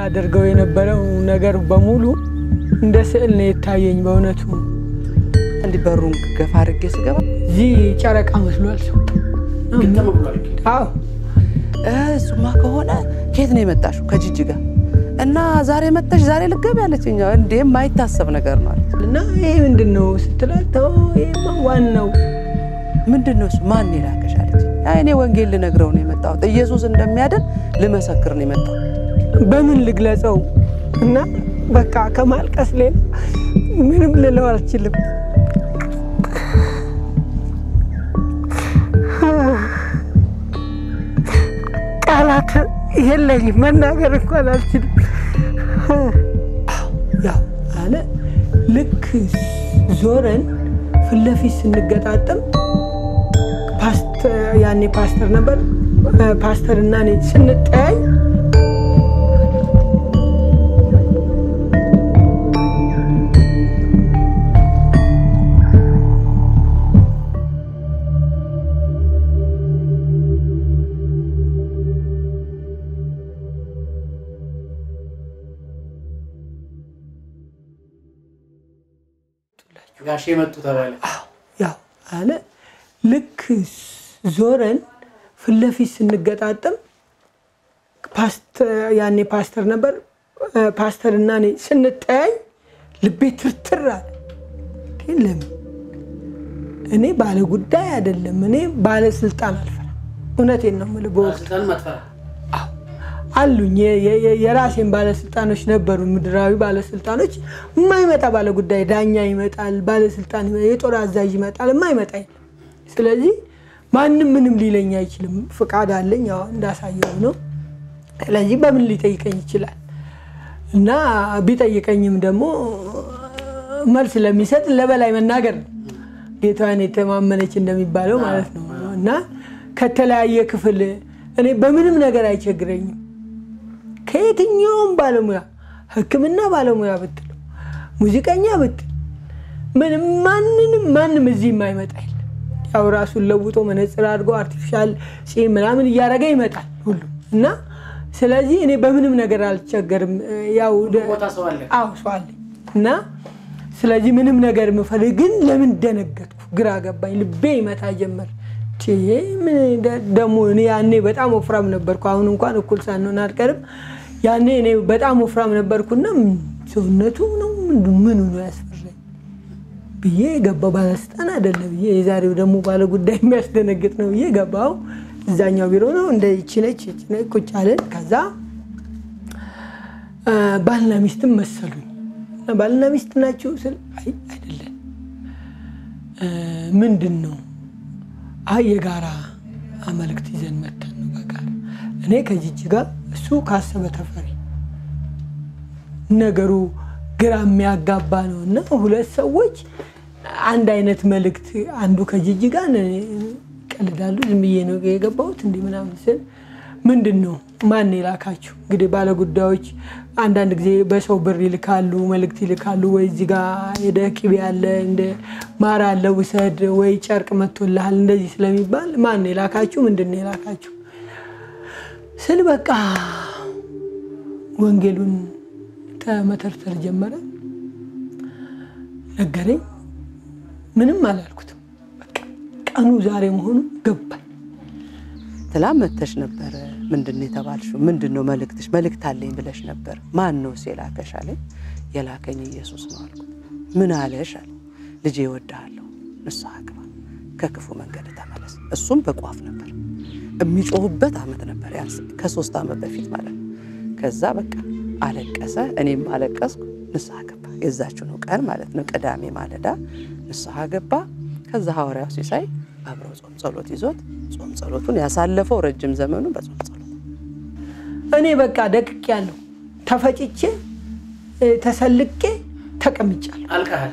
አደርገው የነበረው ነገር በሙሉ እንደ ስዕል ነው የታየኝ። በእውነቱ እንዲህ በሩን ገፋ አድርጌ ስገባ እዚህ ጨረቃ መስሏል ሰው። አዎ እሱማ ከሆነ ከየት ነው የመጣሽው? ከጅጅጋ እና ዛሬ መጣሽ ዛሬ ልገብ ያለችኝ እንዴ የማይታሰብ ነገር ነው አለች። እና ይሄ ምንድን ነው ስትላት፣ ተው ይሄማ ዋናው ምንድን ነው እሱ? ማን የላከሽ አለች። አይ እኔ ወንጌል ልነግረው ነው የመጣሁት ኢየሱስ እንደሚያድን ልመሰክር ነው የመጣሁት። በምን ልግለጸው? እና በቃ ከማልቀስ ሌላ ምንም ልለው አልችልም። ቃላት የለኝም፣ መናገር እንኳን አልችልም። ያው አለ ልክ ዞረን ፊት ለፊት ስንገጣጠም ያኔ ፓስተር ነበር። ፓስተር እና እኔ ስንጠያይ ጋሼ መጡ ተባለ። ያው አለ ልክ ዞረን ፊት ለፊት ስንገጣጠም ያኔ ፓስተር ነበር። ፓስተር እና እኔ ስንጠያይ ልቤ ትርትር አለ። ግን ለምን እኔ ባለ ጉዳይ አይደለም፣ እኔ ባለስልጣን አልፈራም። እውነቴን ነው የምልህ። በወቅቱ ባለስልጣን ማጥፋት አሉኝ የራሴን ባለስልጣኖች ነበሩ፣ ምድራዊ ባለስልጣኖች። የማይመጣ ባለ ጉዳይ ዳኛ ይመጣል፣ ባለስልጣን የጦር አዛዥ ይመጣል፣ የማይመጣ የለም። ስለዚህ ማንም ምንም ሊለኝ አይችልም። ፍቃድ አለኝ ያው እንዳሳየው ነው። ስለዚህ በምን ሊጠይቀኝ ይችላል? እና ቢጠይቀኝም ደግሞ መልስ ለሚሰጥ ለበላይ መናገር ነው። ጌታዋን የተማመነች እንደሚባለው ማለት ነው። እና ከተለያየ ክፍል እኔ በምንም ነገር አይቸግረኝም። ከየትኛውም ባለሙያ ሕክምና ባለሙያ ብትለው ሙዚቀኛ ብትል ምንም ማንንም ማንም እዚህ የማይመጣ የለም። ያው ራሱን ለውጦ መነጽር አድርጎ አርቲፊሻል ፂም ምናምን እያደረገ ይመጣል ሁሉም እና ስለዚህ እኔ በምንም ነገር አልቸገርም። ያው ቦታ ሰው አለ። አዎ ሰው አለኝ እና ስለዚህ ምንም ነገር የምፈልግ ግን ለምን ደነገጥኩ? ግራ ገባኝ። ልቤ ይመታ ጀመር። ደግሞ እኔ ያኔ በጣም ወፍራም ነበርኩ። አሁን እንኳን እኩል ሳንሆን አልቀርም። ያኔ እኔ በጣም ወፍራም ነበርኩና ሰውነቱ ነው ምኑ ነው ያስፈራኝ ብዬ ገባሁ። ባለስልጣን አይደለ ብዬ የዛሬው ደግሞ ባለ ጉዳይ የሚያስደነግጥ ነው ብዬ ገባሁ። እዛኛው ቢሮ ነው እንደ ይችነች ቁጭ አለን። ከዛ ባልና ሚስትም መሰሉኝ። ባልና ሚስት ናችሁ ስል አይ አይደለም። ምንድን ነው አይ የጋራ መልእክት ይዘን መተን ነው በጋራ እኔ ከጅጅጋ እሱ ካሰበ ተፈሪ ነገሩ ግራ የሚያጋባ ነው እና ሁለት ሰዎች አንድ አይነት መልእክት አንዱ ከጅጅጋ ይቀልዳሉ። ዝም ብዬ ነው የገባሁት እንዲህ ምናምን ስል ምንድን ነው ማን የላካችሁ? እንግዲህ ባለጉዳዮች አንዳንድ ጊዜ በሰው ብር ይልካሉ፣ መልእክት ይልካሉ። ወይ እዚህ ጋ ሄደህ ቅቤ አለ እንደ ማር አለ ውሰድ፣ ወይ ጨርቅ መጥቶልሃል እንደዚህ ስለሚባል ማን የላካችሁ? ምንድን ነው የላካችሁ ስል በቃ ወንጌሉን ተመተርተር ጀመረ። ነገረኝ። ምንም አላልኩትም። በቃ ቀኑ ዛሬ መሆኑ ገባኝ። ትላም መተሽ ነበረ። ምንድን ነው የተባልሽው? ምንድን ነው መልእክትሽ? መልእክት አለኝ ብለሽ ነበር። ማን ነው የላከሽ አለኝ። የላከኝ ኢየሱስ ነው አልኩት። ምን አለሽ አለ። ልጄ እወድሃለሁ፣ ንስሐ ግባ፣ ከክፉ መንገድ ተመለስ። እሱም በቋፍ ነበር የሚጮሁበት ዓመት ነበር፣ ያንስ ከሶስት ዓመት በፊት ማለት ነው። ከዛ በቃ አለቀሰ፣ እኔም አለቀስኩ። ንስሐ ገባ። የዛችው ነው ቀን ማለት ነው፣ ቅዳሜ ማለዳ ንስሐ ገባ። ከዛ ሐዋርያው ሲሳይ አብረው ጾም ጸሎት ይዞት ጾም ጸሎቱን ያሳለፈው ረጅም ዘመኑ በጾም ጸሎት እኔ በቃ ደቅቅ ያለሁ ተፈጭቼ ተሰልቄ ተቀምጫለሁ። አልቀሃል።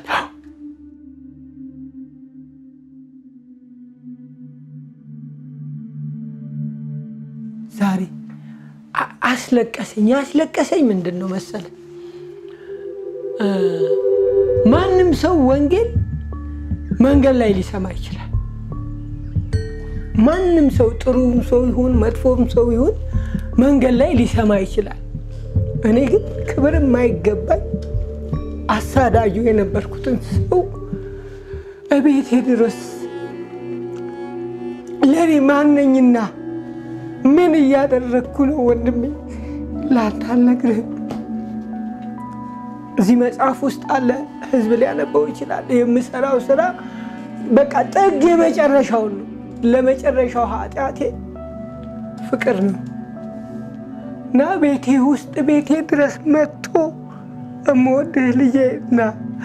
ዛሬ አ- አስለቀሰኝ። ያስለቀሰኝ ምንድን ነው መሰለ ማንም ሰው ወንጌል መንገድ ላይ ሊሰማ ይችላል። ማንም ሰው ጥሩም ሰው ይሁን መጥፎም ሰው ይሁን መንገድ ላይ ሊሰማ ይችላል። እኔ ግን ክብር የማይገባኝ አሳዳጁ የነበርኩትን ሰው እቤቴ ድረስ ለእኔ ማነኝና ምን እያደረግኩ ነው ወንድሜ? ላንተ አልነግርህም። እዚህ መጽሐፍ ውስጥ አለ፣ ህዝብ ሊያነበው ይችላል። የምሰራው ስራ በቃ ጥግ የመጨረሻው ነው። ለመጨረሻው ኃጢአቴ ፍቅር ነው እና ቤቴ ውስጥ ቤቴ ድረስ መጥቶ እምወድህ ልጄ እና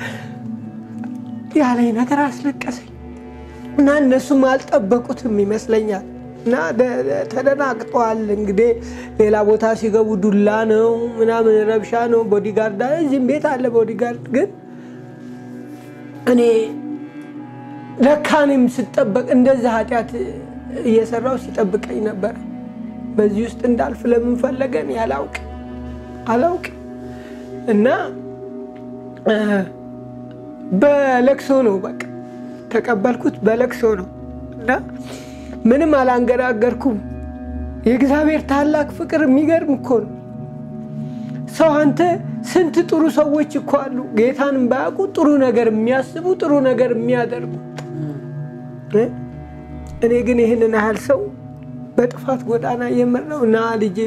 ያለኝ ነገር አስለቀሰኝ እና እነሱም አልጠበቁትም ይመስለኛል እና ተደናግጠዋል። እንግዲህ ሌላ ቦታ ሲገቡ ዱላ ነው ምናምን ረብሻ ነው፣ ቦዲጋርድ እዚህም ቤት አለ ቦዲጋርድ። ግን እኔ ለካ እኔም ስጠበቅ እንደዚህ ኃጢአት እየሰራው ሲጠብቀኝ ነበር። በዚህ ውስጥ እንዳልፍ ለምን ፈለገን ያላውቅ አላውቅ እና በለቅሶ ነው በቃ ተቀበልኩት። በለቅሶ ነው እና ምንም አላንገራገርኩም። የእግዚአብሔር ታላቅ ፍቅር የሚገርም እኮ ነው። ሰው አንተ ስንት ጥሩ ሰዎች እኮ አሉ፣ ጌታን ባያውቁ ጥሩ ነገር የሚያስቡ ጥሩ ነገር የሚያደርጉ። እኔ ግን ይህንን ያህል ሰው በጥፋት ጎዳና የምረው ና ልጄ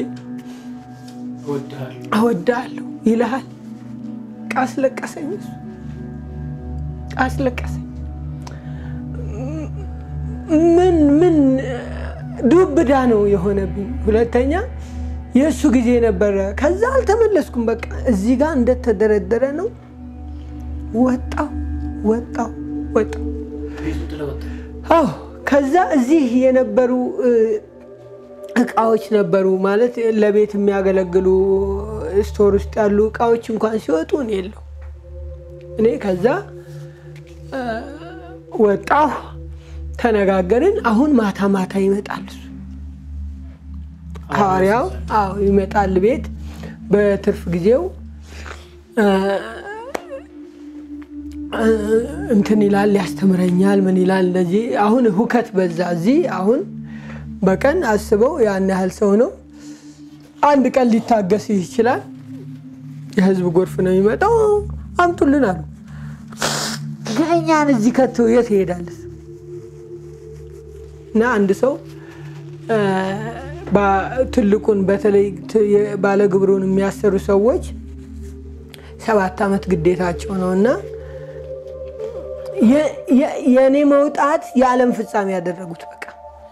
እወድሃለሁ ይልሃል። ቃስለቀሰኝ፣ እሱ ቃስለቀሰኝ። ምን ምን ዱብዳ ነው የሆነብኝ። ሁለተኛ የእሱ ጊዜ ነበረ። ከዛ አልተመለስኩም። በቃ እዚህ ጋር እንደተደረደረ ነው። ወጣው ወጣው ወጣው። አዎ ከዛ እዚህ የነበሩ እቃዎች ነበሩ ማለት ለቤት የሚያገለግሉ ስቶር ውስጥ ያሉ እቃዎች እንኳን ሲወጡ እኔ የለው እኔ ከዛ ወጣሁ። ተነጋገርን። አሁን ማታ ማታ ይመጣል እሱ ሐዋርያው። አዎ ይመጣል ቤት በትርፍ ጊዜው እንትን ይላል፣ ያስተምረኛል። ምን ይላል እንደዚህ። አሁን ሁከት በዛ እዚህ። አሁን በቀን አስበው ያን ያህል ሰው ነው። አንድ ቀን ሊታገስ ይችላል። የህዝብ ጎርፍ ነው የሚመጣው። አምጡልን አሉ። እኛን እዚህ ከቶ የት ይሄዳል? እና አንድ ሰው ትልቁን በተለይ ባለግብሩን የሚያሰሩ ሰዎች ሰባት ዓመት ግዴታቸው ነው እና የእኔ መውጣት የዓለም ፍጻሜ ያደረጉት በቃ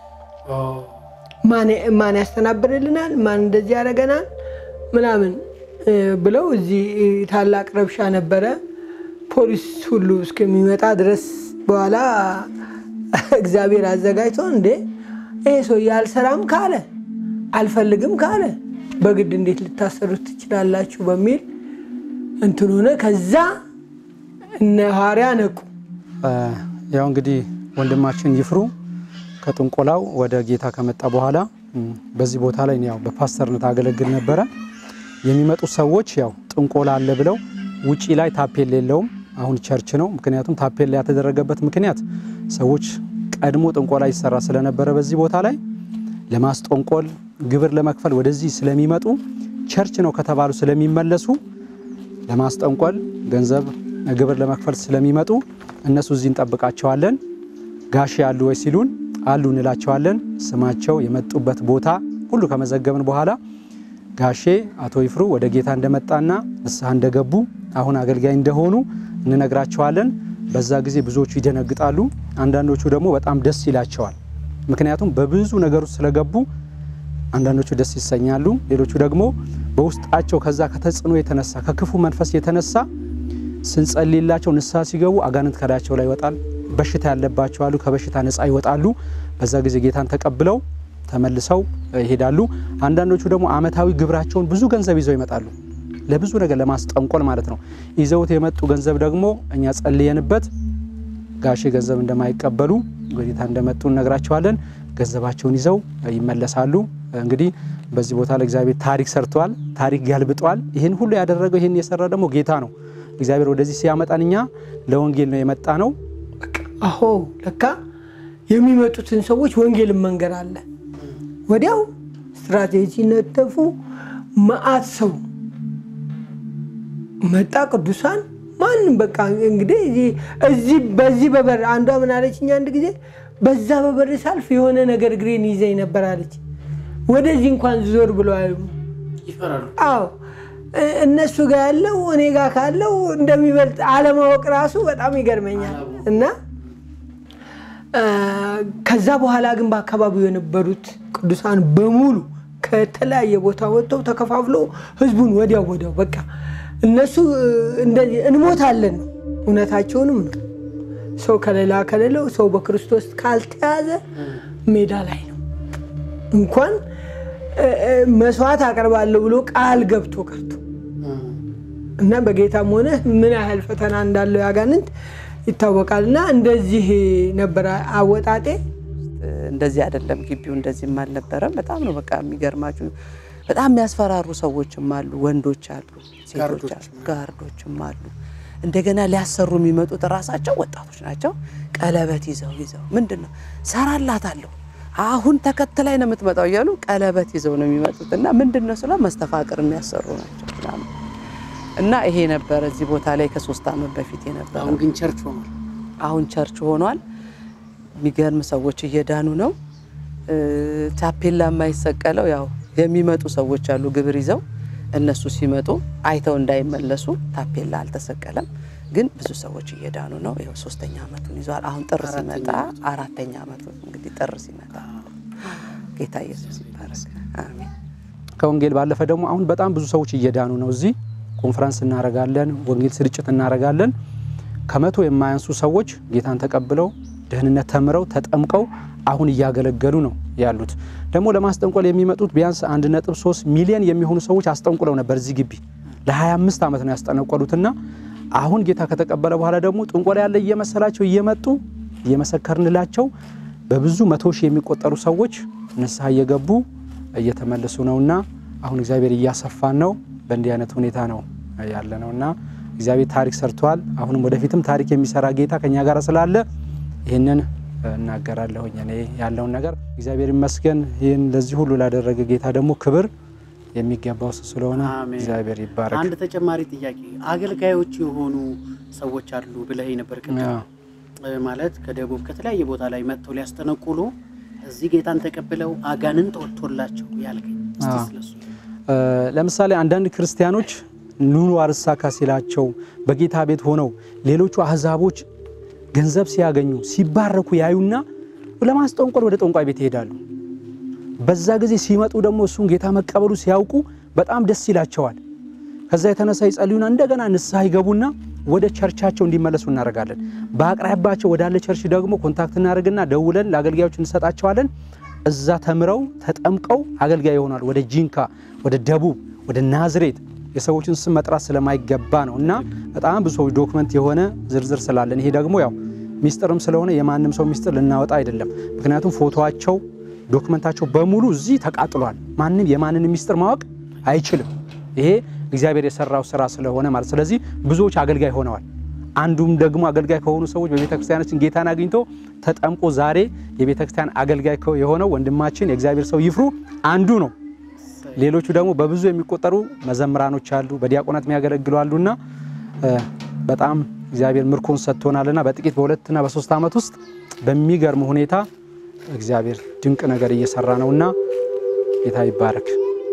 ማን ያስተናብርልናል፣ ማን እንደዚህ ያደርገናል ምናምን ብለው እዚህ ታላቅ ረብሻ ነበረ። ፖሊስ ሁሉ እስከሚመጣ ድረስ በኋላ እግዚአብሔር አዘጋጅቶ እንዴ ይሄ ሰው አልሰራም ካለ አልፈልግም ካለ በግድ እንዴት ልታሰሩት ትችላላችሁ? በሚል እንትን ሆነ። ከዛ እነ ሐዋርያ ነቁ። ያው እንግዲህ ወንድማችን ይፍሩ ከጥንቆላው ወደ ጌታ ከመጣ በኋላ በዚህ ቦታ ላይ ያው በፓስተርነት አገለግል ነበረ። የሚመጡ ሰዎች ያው ጥንቆላ አለ ብለው ውጪ ላይ ታፔል የለውም። አሁን ቸርች ነው። ምክንያቱም ታፔል ያተደረገበት ምክንያት ሰዎች ቀድሞ ጥንቆላ ይሰራ ስለነበረ በዚህ ቦታ ላይ ለማስጠንቆል ግብር ለመክፈል ወደዚህ ስለሚመጡ ቸርች ነው ከተባሉ ስለሚመለሱ ለማስጠንቆል ገንዘብ ግብር ለመክፈል ስለሚመጡ እነሱ እዚህ እንጠብቃቸዋለን። ጋሼ አሉ ወይ ሲሉን አሉ እንላቸዋለን። ስማቸው የመጡበት ቦታ ሁሉ ከመዘገብን በኋላ ጋሼ አቶ ይፍሩ ወደ ጌታ እንደመጣና ንስሐ እንደገቡ አሁን አገልጋይ እንደሆኑ እንነግራቸዋለን። በዛ ጊዜ ብዙዎቹ ይደነግጣሉ፣ አንዳንዶቹ ደግሞ በጣም ደስ ይላቸዋል። ምክንያቱም በብዙ ነገር ውስጥ ስለገቡ አንዳንዶቹ ደስ ይሰኛሉ፣ ሌሎቹ ደግሞ በውስጣቸው ከዛ ከተጽዕኖ የተነሳ ከክፉ መንፈስ የተነሳ ስንጸልይላቸው ንስሐ ሲገቡ አጋንንት ከላያቸው ላይ ይወጣል። በሽታ ያለባቸው አሉ፣ ከበሽታ ነፃ ይወጣሉ። በዛ ጊዜ ጌታን ተቀብለው ተመልሰው ይሄዳሉ። አንዳንዶቹ ደግሞ አመታዊ ግብራቸውን ብዙ ገንዘብ ይዘው ይመጣሉ። ለብዙ ነገር ለማስጠንቆል ማለት ነው። ይዘውት የመጡ ገንዘብ ደግሞ እኛ ጸልየንበት ጋሼ ገንዘብ እንደማይቀበሉ ጌታ እንደመጡ እነግራቸዋለን። ገንዘባቸውን ይዘው ይመለሳሉ። እንግዲህ በዚህ ቦታ ላይ እግዚአብሔር ታሪክ ሰርተዋል፣ ታሪክ ገልብጧል። ይህን ሁሉ ያደረገው ይህን የሰራ ደግሞ ጌታ ነው። እግዚአብሔር ወደዚህ ሲያመጣን እኛ ለወንጌል ነው የመጣ ነው። አሆ ለካ የሚመጡትን ሰዎች ወንጌልን መንገር አለ። ወዲያው ስትራቴጂ ነደፉ። መዓት ሰው መጣ ቅዱሳን ማንም በቃ እንግዲህ እዚህ- እዚህ በዚህ በበር አንዷ ምን አለችኝ አንድ ጊዜ በዛ በበር ሳልፍ የሆነ ነገር እግሬን ይዘኝ ነበር አለች። ወደዚህ እንኳን ዞር ብሎ አያዩ። ይፈራሉ። አዎ እ- እነሱ ጋር ያለው እኔ ጋር ካለው እንደሚበልጥ አለማወቅ ራሱ በጣም ይገርመኛል። እና እ፣ ከዛ በኋላ ግን በአካባቢው የነበሩት ቅዱሳን በሙሉ ከተለያየ ቦታ ወጥተው ተከፋፍለው ህዝቡን ወዲያው ወዲያው በቃ እነሱ እ፣ እንደዚህ እንሞታለን ነው እውነታቸውንም ነው። ሰው ከሌላ ከሌለው ሰው በክርስቶስ ካልተያዘ ሜዳ ላይ ነው። እንኳን እ፣ እ፣ መስዋዕት አቀርባለሁ ብሎ ቃል ገብቶ ቀርቶ እና በጌታም ሆነ ምን ያህል ፈተና እንዳለው ያጋንንት ይታወቃል። እና እንደዚህ ነበረ አወጣጤ። እንደዚህ አይደለም። ግቢው እንደዚህም አልነበረም። በጣም ነው በቃ የሚገርማችሁ። በጣም የሚያስፈራሩ ሰዎችም አሉ፣ ወንዶች አሉ፣ ሴቶች አሉ፣ ጋርዶችም አሉ። እንደገና ሊያሰሩ የሚመጡት ራሳቸው ወጣቶች ናቸው። ቀለበት ይዘው ይዘው ምንድን ነው ሰራላታለሁ አሁን ተከትላይ ነው የምትመጣው እያሉ ቀለበት ይዘው ነው የሚመጡት። እና ምንድን ነው ስለ መስተፋቅር የሚያሰሩ ናቸው ምናምን እና ይሄ ነበረ እዚህ ቦታ ላይ ከሶስት ዓመት በፊት የነበረ አሁን ግን ቸርች ሆኗል። አሁን ቸርች ሆኗል። የሚገርም ሰዎች እየዳኑ ነው። እ፣ ታፔላ የማይሰቀለው ያው የሚመጡ ሰዎች አሉ ግብር ይዘው እነሱ ሲመጡ አይተው እንዳይመለሱ ታፔላ አልተሰቀለም። ግን ብዙ ሰዎች እየዳኑ ነው። ይኸው ሶስተኛ ዓመቱን ይዟል። አሁን ጥር ሲመጣ አራተኛ ዓመቱን እንግዲህ ጥር ሲመጣ ጌታ ኢየሱስ ይባረክ። አሜን። ከወንጌል ባለፈ ደግሞ አሁን በጣም ብዙ ሰዎች እየዳኑ ነው። እዚህ ኮንፈረንስ እናረጋለን፣ ወንጌል ስርጭት እናረጋለን። ከመቶ የማያንሱ ሰዎች ጌታን ተቀብለው ደህንነት ተምረው ተጠምቀው አሁን እያገለገሉ ነው ያሉት። ደግሞ ለማስጠንቆል የሚመጡት ቢያንስ 1.3 ሚሊዮን የሚሆኑ ሰዎች አስጠንቁለው ነበር እዚህ ግቢ ለ25 ዓመት ነው ያስጠነቆሉትና አሁን ጌታ ከተቀበለ በኋላ ደግሞ ጥንቆላ ያለ እየመሰላቸው እየመጡ እየመሰከርንላቸው በብዙ መቶ ሺህ የሚቆጠሩ ሰዎች ንስሐ እየገቡ እየተመለሱ ነውና አሁን እግዚአብሔር እያሰፋን ነው። በእንዲህ አይነት ሁኔታ ነው ያለ ነውና እግዚአብሔር ታሪክ ሰርቷል። አሁንም ወደፊትም ታሪክ የሚሰራ ጌታ ከኛ ጋር ስላለ ይህንን እናገራለሁኝ እኔ ያለውን ነገር እግዚአብሔር ይመስገን። ይህን ለዚህ ሁሉ ላደረገ ጌታ ደግሞ ክብር የሚገባው እሱ ስለሆነ አሜን። እግዚአብሔር ይባረክ። አንድ ተጨማሪ ጥያቄ አገልጋዮች የሆኑ ሰዎች አሉ ብለህ ነበር ቅድም። አዎ። እ፣ ማለት ከደቡብ ከተለያየ ቦታ ላይ መጥተው ሊያስጠነቁሉ እዚህ ጌታን ተቀብለው አጋንንት ወጥቶላቸው ያልከኝ እስቲ አዎ። ስለሱ እ፣ ለምሳሌ አንዳንድ ክርስቲያኖች ኑሮ አርሳካ ሲላቸው በጌታ ቤት ሆነው ሌሎቹ አህዛቦች ገንዘብ ሲያገኙ ሲባረኩ ያዩና ለማስጠንቆል ወደ ጠንቋይ ቤት ይሄዳሉ። በዛ ጊዜ ሲመጡ ደግሞ እሱን ጌታ መቀበሉ ሲያውቁ በጣም ደስ ይላቸዋል። ከዛ የተነሳ ይጸልዩና እንደገና ንስሐ ይገቡና ወደ ቸርቻቸው እንዲመለሱ እናደርጋለን። በአቅራቢያቸው ወዳለ ቸርች ደግሞ ኮንታክት እናደርግና ደውለን ለአገልጋዮች እንሰጣቸዋለን። እዛ ተምረው ተጠምቀው አገልጋይ ይሆናል። ወደ ጂንካ፣ ወደ ደቡብ፣ ወደ ናዝሬት የሰዎችን ስም መጥራት ስለማይገባ ነው እና በጣም ብዙ ሰዎች ዶክመንት የሆነ ዝርዝር ስላለን ይሄ ደግሞ ያው ሚስጥርም ስለሆነ የማንም ሰው ሚስጥር ልናወጣ አይደለም። ምክንያቱም ፎቶቸው ዶክመንታቸው በሙሉ እዚህ ተቃጥሏል። ማንም የማንንም ሚስጥር ማወቅ አይችልም። ይሄ እግዚአብሔር የሰራው ስራ ስለሆነ ማለት ስለዚህ ብዙዎች አገልጋይ ሆነዋል። አንዱም ደግሞ አገልጋይ ከሆኑ ሰዎች በቤተ ክርስቲያናችን ጌታን አግኝቶ ተጠምቆ ዛሬ የቤተ ክርስቲያን አገልጋይ የሆነው ወንድማችን የእግዚአብሔር ሰው ይፍሩ አንዱ ነው። ሌሎቹ ደግሞ በብዙ የሚቆጠሩ መዘምራኖች አሉ፣ በዲያቆናት የሚያገለግሉ አሉና እ፣ በጣም እግዚአብሔር ምርኮን ሰጥቶናልና በጥቂት በሁለትና በሶስት ዓመት ውስጥ በሚገርም ሁኔታ እግዚአብሔር ድንቅ ነገር እየሰራ ነውና ጌታ ይባረክ።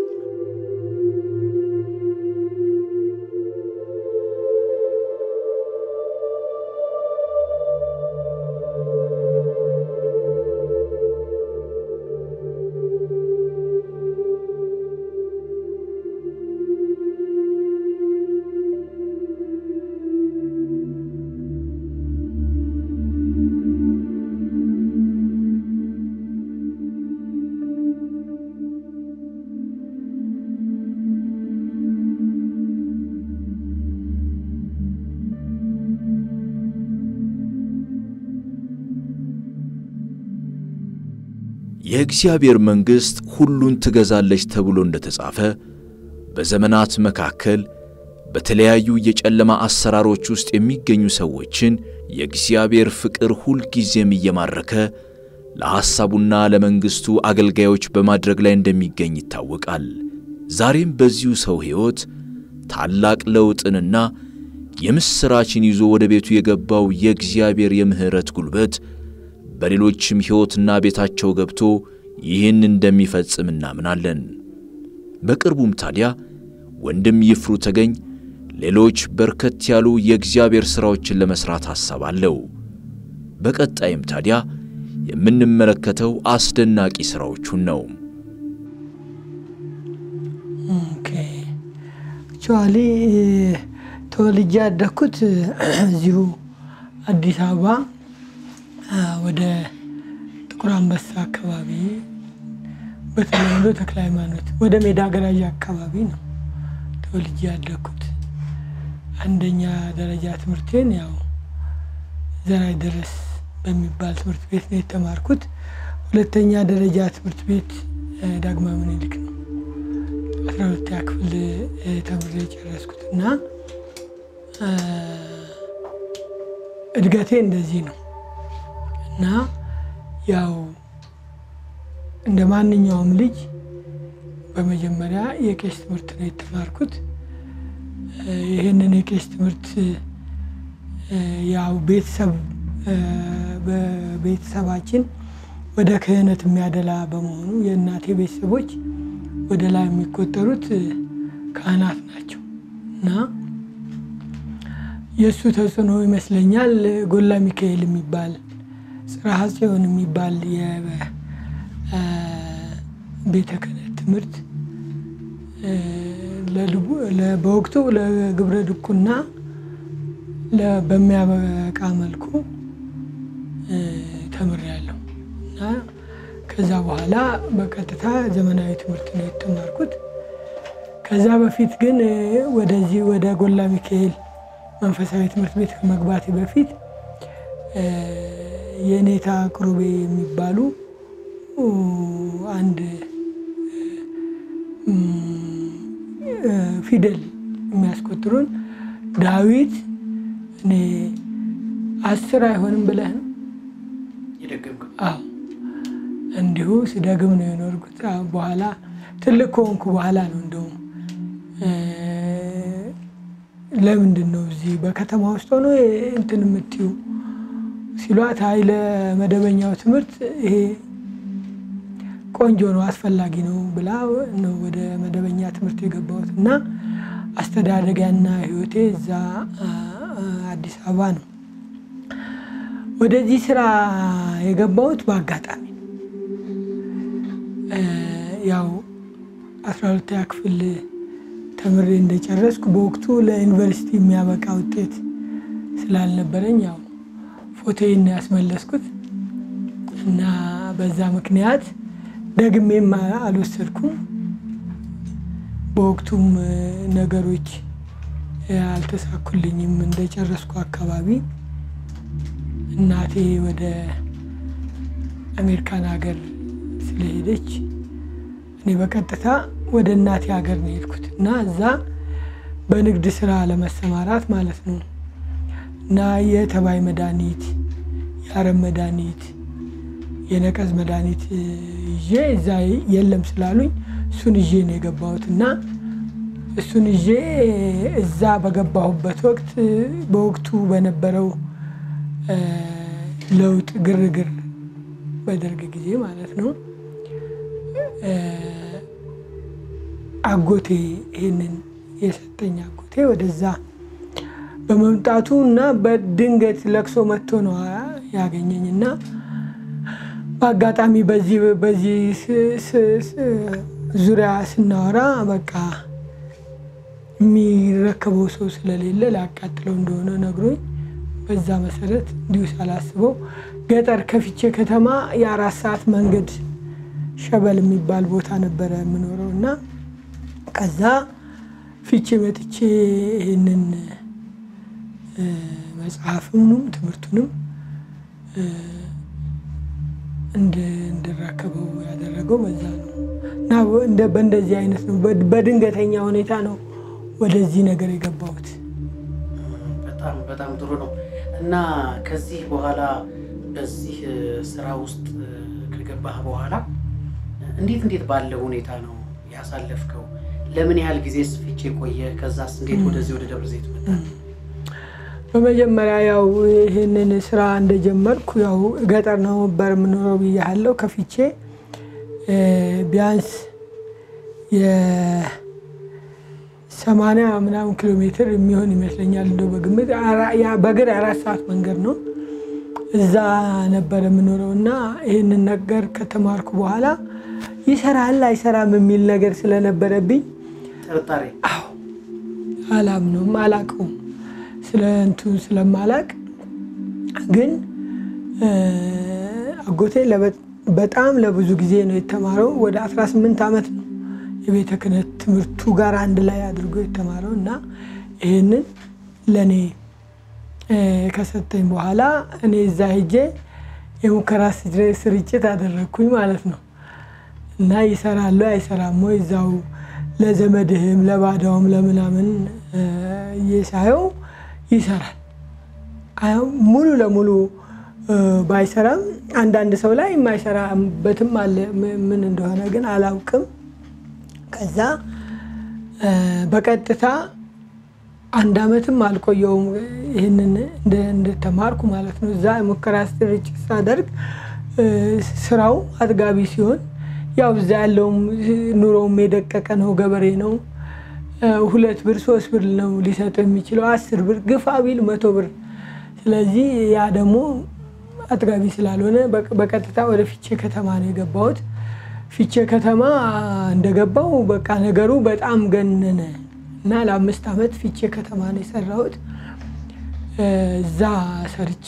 የእግዚአብሔር መንግሥት ሁሉን ትገዛለች ተብሎ እንደተጻፈ በዘመናት መካከል በተለያዩ የጨለማ አሰራሮች ውስጥ የሚገኙ ሰዎችን የእግዚአብሔር ፍቅር ሁልጊዜም እየማረከ ለሐሳቡና ለመንግሥቱ አገልጋዮች በማድረግ ላይ እንደሚገኝ ይታወቃል። ዛሬም በዚሁ ሰው ሕይወት ታላቅ ለውጥንና የምሥራችን ይዞ ወደ ቤቱ የገባው የእግዚአብሔር የምሕረት ጉልበት በሌሎችም ሕይወትና ቤታቸው ገብቶ ይህን እንደሚፈጽም እናምናለን። በቅርቡም ታዲያ ወንድም ይፍሩ ተገኝ ሌሎች በርከት ያሉ የእግዚአብሔር ሥራዎችን ለመሥራት ሐሳብ አለው። በቀጣይም ታዲያ የምንመለከተው አስደናቂ ሥራዎቹን ነው። ኦኬ አክቹዋሊ ተወልጄ ያደግኩት እዚሁ አዲስ አበባ ወደ ጥቁር አንበሳ አካባቢ በተለምዶ ተክለ ሃይማኖት ወደ ሜዳ ገራዣ አካባቢ ነው ተወልጄ ያደግኩት። አንደኛ ደረጃ ትምህርቴን ያው ዘራይ ድረስ በሚባል ትምህርት ቤት ነው የተማርኩት። ሁለተኛ ደረጃ ትምህርት ቤት ዳግማዊ ምኒልክ ነው አስራ ሁለተኛ ክፍል ተምሬ የጨረስኩት እና እድገቴ እንደዚህ ነው እና ያው እንደ ማንኛውም ልጅ በመጀመሪያ የቄስ ትምህርት ነው የተማርኩት። ይህንን የቄስ ትምህርት ያው ቤተሰብ በቤተሰባችን ወደ ክህነት የሚያደላ በመሆኑ የእናቴ ቤተሰቦች ወደ ላይ የሚቆጠሩት ካህናት ናቸው እና የእሱ ተጽዕኖ ይመስለኛል ጎላ ሚካኤል የሚባል ጽርሐ ጽዮን የሚባል የቤተ ክህነት ትምህርት በወቅቱ ለግብረ ድቁና በሚያበቃ መልኩ ተምሬያለሁ እና ከዛ በኋላ በቀጥታ ዘመናዊ ትምህርት ነው የተማርኩት። ከዛ በፊት ግን ወደዚህ ወደ ጎላ ሚካኤል መንፈሳዊ ትምህርት ቤት ከመግባቴ በፊት የኔታ ቅሩቤ የሚባሉ አንድ ፊደል የሚያስቆጥሩን ዳዊት እኔ አስር አይሆንም ብለህ ነው የደገምከው? አዎ እንዲሁ ስደግም ነው የኖርኩት። በኋላ ትልቅ ከሆንኩ በኋላ ነው እንደውም ለምንድን ነው እዚህ በከተማ ውስጥ ሆኖ እንትን የምትዩ ሲሏት፣ አይ ለመደበኛው ትምህርት ይሄ ቆንጆ ነው አስፈላጊ ነው ብላ ነው ወደ መደበኛ ትምህርት የገባሁት እና አስተዳደጊያና ሕይወቴ እዛ አዲስ አበባ ነው። ወደዚህ ስራ የገባሁት በአጋጣሚ ነው። ያው አስራ ሁለተኛ ክፍል ተምሬ እንደጨረስኩ በወቅቱ ለዩኒቨርሲቲ የሚያበቃ ውጤት ስላልነበረኝ ያው ፎቶዬን ያስመለስኩት እና በዛ ምክንያት ደግሜም አልወሰድኩም። በወቅቱም ነገሮች አልተሳኩልኝም። እንደጨረስኩ አካባቢ እናቴ ወደ አሜሪካን ሀገር ስለሄደች እኔ በቀጥታ ወደ እናቴ ሀገር ነው የሄድኩት እና እዛ በንግድ ስራ ለመሰማራት ማለት ነው እና የተባይ መድኃኒት፣ የአረም መድኃኒት፣ የነቀዝ መድኃኒት ይዤ እዛ የለም ስላሉኝ እሱን ይዤ ነው የገባሁት እና እሱን ይዤ እዛ በገባሁበት ወቅት በወቅቱ በነበረው ለውጥ ግርግር በደርግ ጊዜ ማለት ነው አጎቴ ይህንን የሰጠኝ አጎቴ ወደዛ በመምጣቱ እና በድንገት ለቅሶ መጥቶ ነው ያገኘኝ እና በአጋጣሚ በዚህ በዚህ ዙሪያ ስናወራ በቃ የሚረከበው ሰው ስለሌለ ላቃጥለው እንደሆነ ነግሮኝ በዛ መሰረት እንዲሁ ሳላስበው ገጠር ከፍቼ ከተማ የአራት ሰዓት መንገድ ሸበል የሚባል ቦታ ነበረ የምኖረው እና ከዛ ፊቼ መጥቼ ይህንን መጽሐፍንም ትምህርቱንም እንድረከበው ያደረገው በዛ ነው እና በእንደዚህ አይነት ነው። በድንገተኛ ሁኔታ ነው ወደዚህ ነገር የገባሁት። በጣም በጣም ጥሩ ነው እና ከዚህ በኋላ በዚህ ስራ ውስጥ ከገባህ በኋላ እንዴት እንዴት ባለ ሁኔታ ነው ያሳለፍከው? ለምን ያህል ጊዜ ፍቼ ቆየ? ከዛስ እንዴት ወደዚህ ወደ ደብረ ዘይት መጣ? በመጀመሪያ ያው ይህንን ስራ እንደጀመርኩ ያው ገጠር ነው ነበር የምኖረው ብያለሁ። ከፍቼ እ፣ ቢያንስ የሰማንያ ምናምን ኪሎ ሜትር የሚሆን ይመስለኛል እንደው በግምት አራ- ያ- በእግር አራት ሰዓት መንገድ ነው። እዛ ነበር የምኖረው እና ይህንን ነገር ከተማርኩ በኋላ ይሰራል አይሰራም የሚል ነገር ስለነበረብኝ ጥርጣሬ አላምነውም፣ አላቀውም ስለ እንቱን ስለማላቅ ግን እ፣ አጎቴ ለበ- በጣም ለብዙ ጊዜ ነው የተማረው። ወደ 18 ዓመት ነው የቤተ ክህነት ትምህርቱ ጋር አንድ ላይ አድርጎ የተማረው እና ይህንን ለእኔ እ፣ ከሰጠኝ በኋላ እኔ እዛ ሄጄ የሙከራ ስር- ስርጭት አደረግኩኝ ማለት ነው። እና ይሰራሉ አይሰራም ወይ እዛው ለዘመድህም ለባዳውም ለምናምን እ፣ እየሳየው ይሰራል። አዎ፣ ሙሉ ለሙሉ እ፣ ባይሰራም አንዳንድ ሰው ላይ የማይሰራበትም አለ። ም- ምን እንደሆነ ግን አላውቅም። ከዛ እ፣ በቀጥታ አንድ አመትም አልቆየውም ይህንን እንደ- እንደተማርኩ ማለት ነው። እዛ የሙከራ ስርጭት ሳደርግ እ፣ ስራው አጥጋቢ ሲሆን ያው እዛ ያለውም ኑሮውም የደቀቀ ነው፣ ገበሬ ነው። እ፣ ሁለት ብር ሶስት ብር ነው ሊሰጥ የሚችለው አስር ብር ግፋ ቢል መቶ ብር። ስለዚህ ያ ደግሞ አጥጋቢ ስላልሆነ በቅ- በቀጥታ ወደ ፊቼ ከተማ ነው የገባሁት። ፊቼ ከተማ እንደገባው በቃ ነገሩ በጣም ገነነ እና ለአምስት ዓመት ፊቼ ከተማ ነው የሰራሁት። እ፣ እዛ ሰርቼ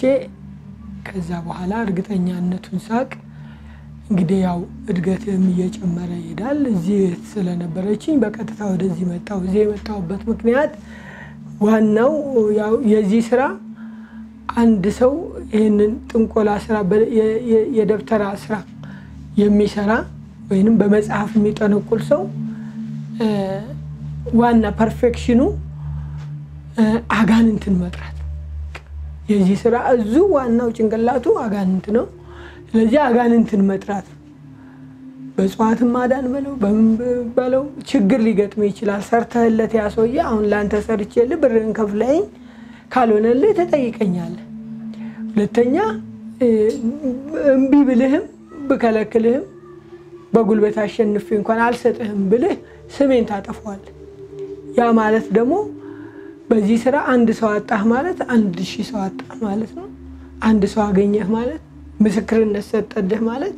ከዛ በኋላ እርግጠኛነቱን ሳቅ እንግዲህ ያው እድገትም እየጨመረ ይሄዳል። እዚህ ስለነበረችኝ በቀጥታ ወደዚህ መጣሁ። እዚህ የመጣሁበት ምክንያት ዋናው ያው የዚህ ስራ አንድ ሰው ይህንን ጥንቆላ ስራ በ- የ- የ- የደብተራ ስራ የሚሰራ ወይንም በመጽሐፍ የሚጠነቁል ሰው እ፣ ዋና ፐርፌክሽኑ እ፣ አጋንንትን መጥራት የዚህ ስራ እዙ ዋናው ጭንቅላቱ አጋንንት ነው። ስለዚህ አጋንንትን መጥራት ነው። በእጽዋትም ማዳን በለው በምን በለው ችግር ሊገጥም ይችላል። ሰርተህለት ያ ሰውዬ አሁን ለአንተ ሰርቼልህ ብርህን ከፍለኸኝ ካልሆነልህ ተጠይቀኛለህ። ሁለተኛ እ፣ እምቢ ብልህም ብከለክልህም በጉልበት አሸንፌ እንኳን አልሰጥህም ብልህ ስሜን ታጠፈዋለህ። ያ ማለት ደግሞ በዚህ ስራ አንድ ሰው አጣህ ማለት አንድ ሺህ ሰው አጣህ ማለት ነው። አንድ ሰው አገኘህ ማለት ምስክርነት ሰጠልህ ማለት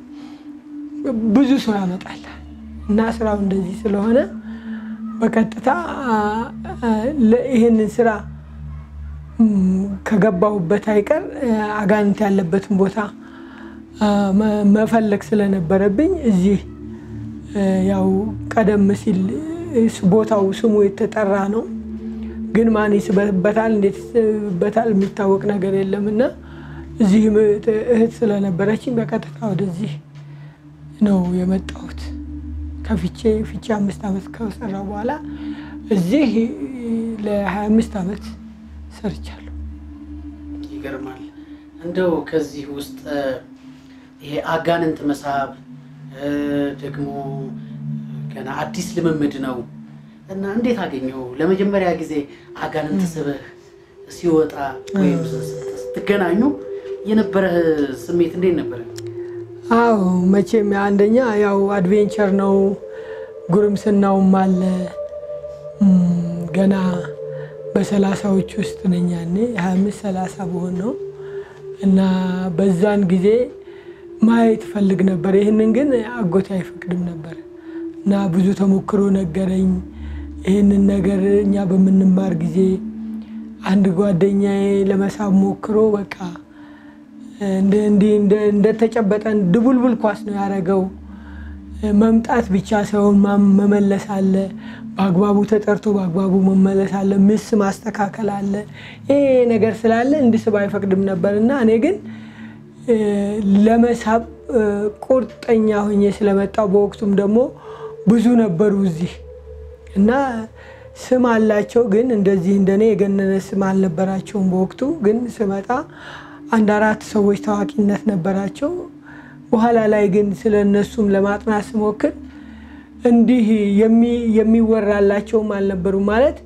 ብዙ ሰው ያመጣል እና ስራው እንደዚህ ስለሆነ በቀጥታ አ፣ ለ- ይህንን ስራ ም፣ ከገባሁበት አይቀር አ፣ አጋንንት ያለበትን ቦታ አ፣ መ- መፈለግ ስለነበረብኝ እዚህ እ፣ ያው ቀደም ሲል እ፣ ቦታው ስሙ የተጠራ ነው ግን ማን ይስበታል እንዴት ይስበታል የሚታወቅ ነገር የለም እና እዚህም እህት- እህት ስለነበረችኝ በቀጥታ ወደዚህ ነው የመጣሁት። ከፍቼ ፍቼ አምስት ዓመት ከሰራው በኋላ እዚህ ለ25 ዓመት ሰርቻለሁ። ይገርማል። እንደው ከዚህ ውስጥ እ፣ ይሄ አጋንንት መሳብ እ፣ ደግሞ ገና አዲስ ልምምድ ነው እና እንዴት አገኘው? ለመጀመሪያ ጊዜ አጋንንት ስበህ ሲወጣ ወይም ስትገናኙ የነበረህ ስሜት እንዴት ነበረ? አዎ መቼም አንደኛ ያው አድቬንቸር ነው፣ ጉርምስናውም አለ። እም፣ ገና በሰላሳዎች ውስጥ ነኝ ያኔ ሀያ አምስት ሰላሳ በሆን ነው እና በዛን ጊዜ ማየት ፈልግ ነበር። ይህንን ግን አጎቴ አይፈቅድም ነበር እና ብዙ ተሞክሮ ነገረኝ። ይህንን ነገር እኛ በምንማር ጊዜ አንድ ጓደኛዬ ለመሳብ ሞክሮ በቃ እንደ- እንዲህ እንደ- እንደተጨበጠ ድቡልቡል ኳስ ነው ያደረገው። መምጣት ብቻ ሳይሆን ማም- መመለስ አለ። በአግባቡ ተጠርቶ በአግባቡ መመለስ አለ። ምስ ማስተካከል አለ። ይሄ ነገር ስላለ እንድስብ አይፈቅድም ነበር እና እኔ ግን እ፣ ለመሳብ እ፣ ቁርጠኛ ሆኜ ስለመጣው በወቅቱም ደግሞ ብዙ ነበሩ እዚህ እና ስም አላቸው፣ ግን እንደዚህ እንደኔ የገነነ ስም አልነበራቸውም በወቅቱ። ግን ስመጣ አንድ አራት ሰዎች ታዋቂነት ነበራቸው። በኋላ ላይ ግን ስለ እነሱም ለማጥናት ስሞክር እንዲህ የሚ- የሚወራላቸውም አልነበሩ ማለት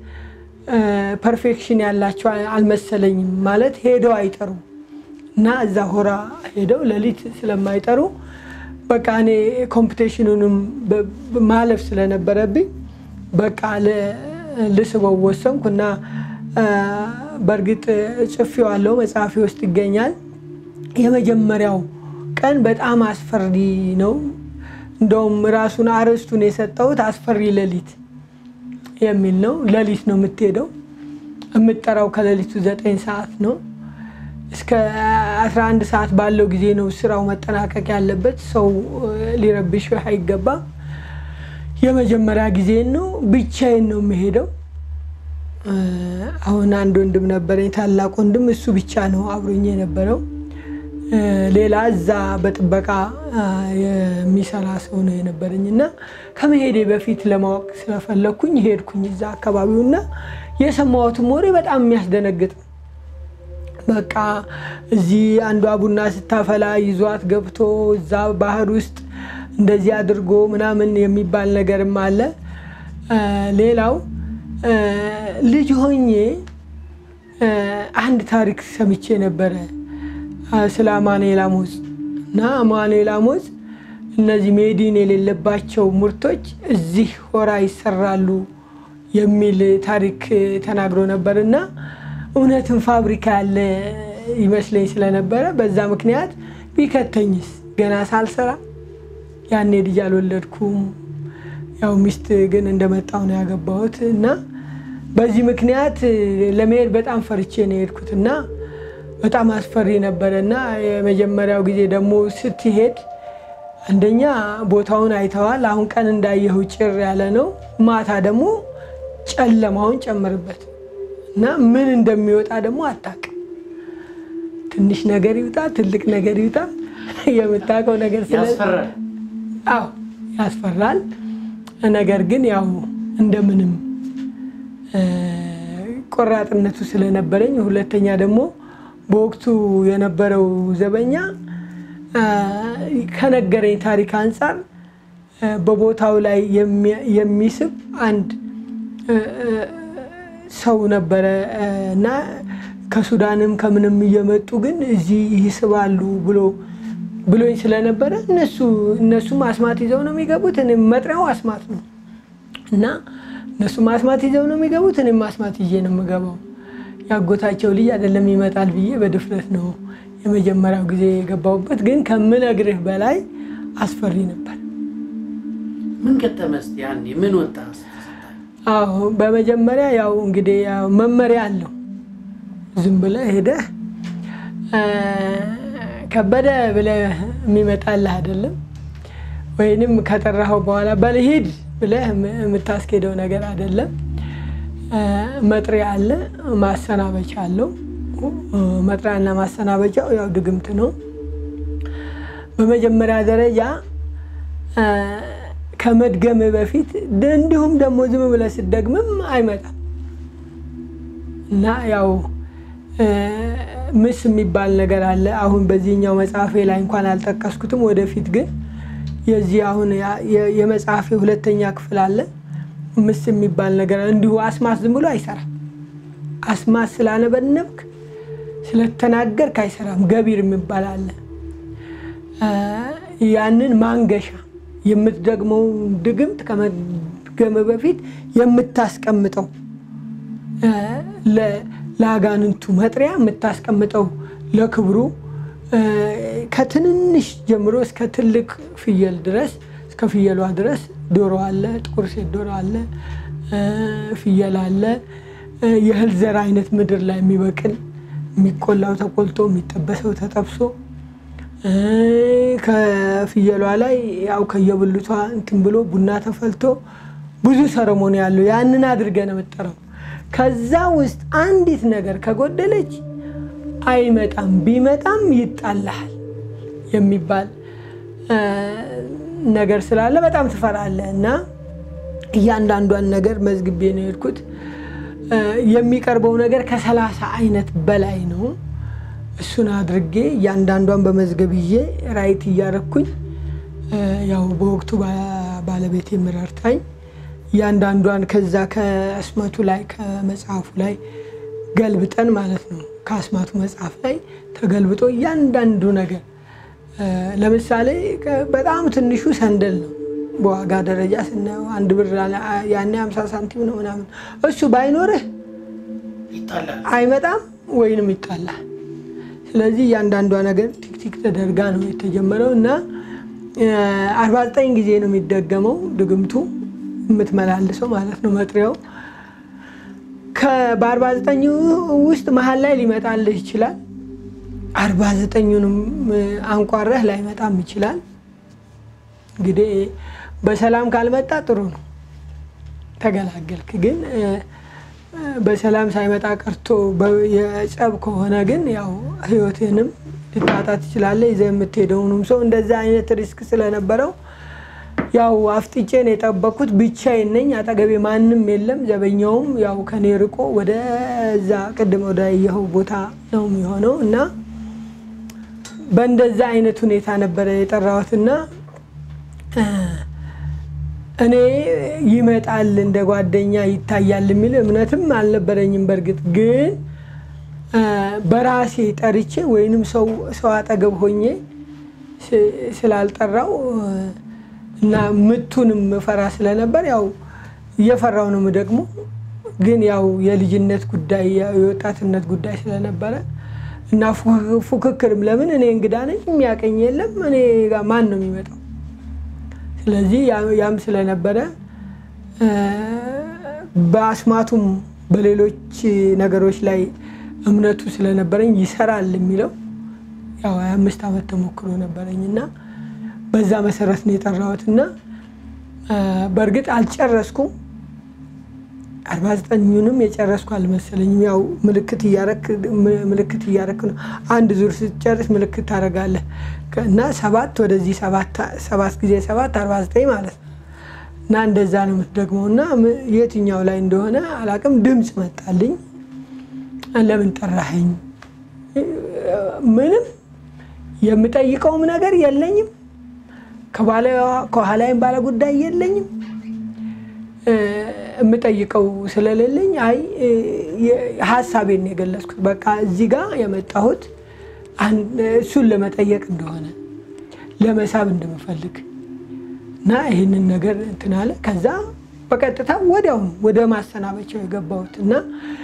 ፐርፌክሽን ያላቸው አልመሰለኝም። ማለት ሄደው አይጠሩም እና እዛ ሆራ ሄደው ሌሊት ስለማይጠሩ በቃ እኔ ኮምፒቴሽኑንም በ- ማለፍ ስለነበረብኝ በቃ ል- ልስበው ወሰንኩ እና አ፣ በእርግጥ ጽፌዋለሁ፣ መጽሐፌ ውስጥ ይገኛል። የመጀመሪያው ቀን በጣም አስፈሪ ነው። እንደውም ራሱን አርዕስቱን የሰጠሁት አስፈሪ ሌሊት የሚል ነው። ሌሊት ነው የምትሄደው። የምትጠራው ከሌሊቱ ዘጠኝ ሰዓት ነው እስከ 11 ሰዓት ባለው ጊዜ ነው ስራው መጠናቀቅ ያለበት። ሰው እ፣ ሊረብሽህ አይገባም። የመጀመሪያ ጊዜን ነው። ብቻዬን ነው የምሄደው። እ፣ አሁን አንድ ወንድም ነበረኝ፣ ታላቅ ወንድም። እሱ ብቻ ነው አብሮኝ የነበረው። እ፣ ሌላ እዛ በጥበቃ አ፣ የሚሰራ ሰው ነው የነበረኝ እና ከመሄዴ በፊት ለማወቅ ስለፈለግኩኝ ሄድኩኝ እዛ አካባቢውና የሰማሁትም ወሬ በጣም የሚያስደነግጥ ነው። በቃ እዚህ አንዷ ቡና ስታፈላ ይዟት ገብቶ እዛ ባህር ውስጥ እንደዚህ አድርጎ ምናምን የሚባል ነገርም አለ። እ፣ ሌላው እ፣ ልጅ ሆኜ እ፣ አንድ ታሪክ ሰምቼ ነበረ እ፣ ስለ አማኑኤል አሞዝ እና አማኑኤል አሞዝ እነዚህ ሜዲን የሌለባቸው ምርቶች እዚህ ሆራ ይሰራሉ የሚል ታሪክ ተናግሮ ነበር እና እውነትን ፋብሪካ ያለ ይመስለኝ ስለነበረ በዛ ምክንያት ቢከተኝስ ገና ሳልሰራ ያኔ ልጅ አልወለድኩም። ያው ሚስት ግን እንደመጣው ነው ያገባሁት እና በዚህ ምክንያት ለመሄድ በጣም ፈርቼ ነው የሄድኩት እና በጣም አስፈሪ ነበረ እና የመጀመሪያው ጊዜ ደግሞ ስትሄድ አንደኛ ቦታውን አይተዋል። አሁን ቀን እንዳየኸው ጭር ያለ ነው። ማታ ደግሞ ጨለማውን ጨምርበት እና ምን እንደሚወጣ ደግሞ አታውቅም። ትንሽ ነገር ይውጣ ትልቅ ነገር ይውጣ የምታውቀው ነገር ስለ ያስፈራል። አዎ ያስፈራል። ነገር ግን ያው እንደምንም እ፣ ቆራጥነቱ ስለነበረኝ፣ ሁለተኛ ደግሞ በወቅቱ የነበረው ዘበኛ እ፣ ከነገረኝ ታሪክ አንጻር እ፣ በቦታው ላይ የሚ- የሚስብ አንድ እ፣ እ፣ ሰው ነበረ እ፣ እና ከሱዳንም ከምንም እየመጡ ግን እዚህ ይስባሉ ብሎ ብሎኝ ስለነበረ እነሱ እነሱም አስማት ይዘው ነው የሚገቡት። እኔም መጥሪያው አስማት ነው እና እነሱም አስማት ይዘው ነው የሚገቡት። እኔም አስማት ይዤ ነው የምገባው። ያጎታቸው ልጅ አይደለም ይመጣል ብዬ በድፍረት ነው የመጀመሪያው ጊዜ የገባሁበት። ግን ከምነግርህ በላይ አስፈሪ ነበር። ምን ገጠመህ እስኪ ያኔ ምን ወጣ ስትሰጣኝ? አዎ በመጀመሪያ ያው እንግዲህ ያው መመሪያ አለው። ዝም ብለህ ሄደህ እ፣ ከበደ ብለህ የሚመጣልህ አይደለም። ወይንም ከጠራኸው በኋላ በልሂድ ብለህ የም- የምታስኬደው ነገር አይደለም። እ፣ መጥሪያ አለ፣ ማሰናበቻ አለው። እ፣ መጥሪያና ማሰናበቻው ያው ድግምት ነው። በመጀመሪያ ደረጃ እ፣ ከመድገም በፊት ድ- እንዲሁም ደግሞ ዝም ብለህ ስትደግምም አይመጣም እና ያው እ፣ ምስ የሚባል ነገር አለ። አሁን በዚህኛው መጽሐፌ ላይ እንኳን አልጠቀስኩትም። ወደፊት ግን የዚህ አሁን ያ- የ- የመጽሐፌ ሁለተኛ ክፍል አለ። ምስ የሚባል ነገር አለ። እንዲሁ አስማት ዝም ብሎ አይሰራም። አስማት ስላነበነብክ ስለተናገርክ አይሰራም። ገቢር የሚባል አለ። እ፣ ያንን ማንገሻ የምትደግመው ድግምት ከመድገም በፊት የምታስቀምጠው እ፣ ለ- ለአጋንንቱ መጥሪያ የምታስቀምጠው ለክብሩ እ፣ ከትንንሽ ጀምሮ እስከ ትልቅ ፍየል ድረስ እስከ ፍየሏ ድረስ ዶሮ አለ፣ ጥቁር ሴት ዶሮ አለ፣ እ፣ ፍየል አለ። እ፣ የእህል ዘር አይነት ምድር ላይ የሚበቅል የሚቆላው ተቆልቶ የሚጠበሰው ተጠብሶ እ፣ ከፍየሏ ላይ ያው ከየብልቷ እንትን ብሎ ቡና ተፈልቶ ብዙ ሰረሞኒ ያለው ያንን አድርገህ ነው የምትጠራው። ከዛ ውስጥ አንዲት ነገር ከጎደለች አይመጣም፣ ቢመጣም ይጣልሃል የሚባል እ፣ ነገር ስላለ በጣም ትፈራለህ እና እያንዳንዷን ነገር መዝግቤ ነው የሄድኩት። እ፣ የሚቀርበው ነገር ከሰላሳ አይነት በላይ ነው። እሱን አድርጌ እያንዳንዷን በመዝገብ ይዤ ራይት እያረኩኝ እ፣ ያው በወቅቱ ባ- ባለቤቴ ምረርታኝ እያንዳንዷን ከዛ ከአስማቱ ላይ ከመጽሐፉ ላይ ገልብጠን ማለት ነው ከአስማቱ መጽሐፍ ላይ ተገልብጦ እያንዳንዱ ነገር እ፣ ለምሳሌ ከ- በጣም ትንሹ ሰንደል ነው በዋጋ ደረጃ ስናየው አንድ ብር አለ- ያኔ 50 ሳንቲም ነው ምናምን እሱ ባይኖርህ ይጣላል። አይመጣም ወይንም ይጣላል። ስለዚህ እያንዳንዷ ነገር ቲክቲክ ተደርጋ ነው የተጀመረው እና አርባ ዘጠኝ ጊዜ ነው የሚደገመው ድግምቱ የምትመላልሰው ማለት ነው መጥሪያው። በአርባ ዘጠኙ ውስጥ መሀል ላይ ሊመጣልህ ይችላል። አርባ ዘጠኙንም አንቋረህ ላይመጣም ይችላል። እንግዲህ በሰላም ካልመጣ ጥሩ ነው ተገላገልክ። ግን እ፣ በሰላም ሳይመጣ ቀርቶ በ- የጸብ ከሆነ ግን ያው ህይወትህንም ልታጣ ትችላለህ። ይዘህ የምትሄደውንም ሰው እንደዛ አይነት ሪስክ ስለነበረው ያው አፍጥጬን የጠበኩት ብቻዬን ነኝ። አጠገቤ ማንም የለም። ዘበኛውም ያው ከኔ ርቆ ወደዛ ቅድም ወደ ያየኸው ቦታ ነው የሚሆነው እና በእንደዛ አይነት ሁኔታ ነበረ የጠራሁትና እ፣ እኔ ይመጣል እንደ ጓደኛ ይታያል የሚል እምነትም አልነበረኝም። በእርግጥ ግን እ፣ በራሴ ጠርቼ ወይንም ሰው ሰው አጠገብ ሆኜ ስ- ስላልጠራው እ፣ እና ምቱንም ፈራ ስለነበር ያው እየፈራው ነው ደግሞ ግን ያው የልጅነት ጉዳይ የወጣትነት ጉዳይ ስለነበረ እና ፉክ- ፉክክርም ለምን እኔ እንግዳ ነኝ የሚያቀኝ የለም እኔ ጋር ማን ነው የሚመጣው ስለዚህ ያ- ያም ስለነበረ እ፣ በአስማቱም በሌሎች ነገሮች ላይ እምነቱ ስለነበረኝ ይሰራል የሚለው ያው ሀያ አምስት ዓመት ተሞክሮ ነበረኝ እና በዛ መሰረት ነው የጠራሁት እና እ፣ በእርግጥ አልጨረስኩም። አርባ ዘጠኙንም የጨረስኩ አልመሰለኝም። ያው ምልክት እያረክ ም- ምልክት እያረክ ነው። አንድ ዙር ስትጨርስ ምልክት ታደርጋለህ ከ- እና ሰባት ወደዚህ ሰባት ሰባት ጊዜ ሰባት አርባ ዘጠኝ ማለት ነው እና እንደዛ ነው የምትደግመው እና ም- የትኛው ላይ እንደሆነ አላቅም። ድምፅ መጣልኝ። ለምን ጠራኸኝ? ምንም የምጠይቀውም ነገር የለኝም። ከባለ- ከኋላይም ባለ ጉዳይ የለኝም። እ፣ የምጠይቀው ስለሌለኝ አይ እ፣ የ- ሀሳቤን ነው የገለጽኩት። በቃ እዚህ ጋር የመጣሁት አን- እሱን ለመጠየቅ እንደሆነ ለመሳብ እንደምፈልግ እና ይህንን ነገር እንትን አለ። ከዛ በቀጥታ ወዲያውኑ ወደ ማሰናበቻው የገባሁት እና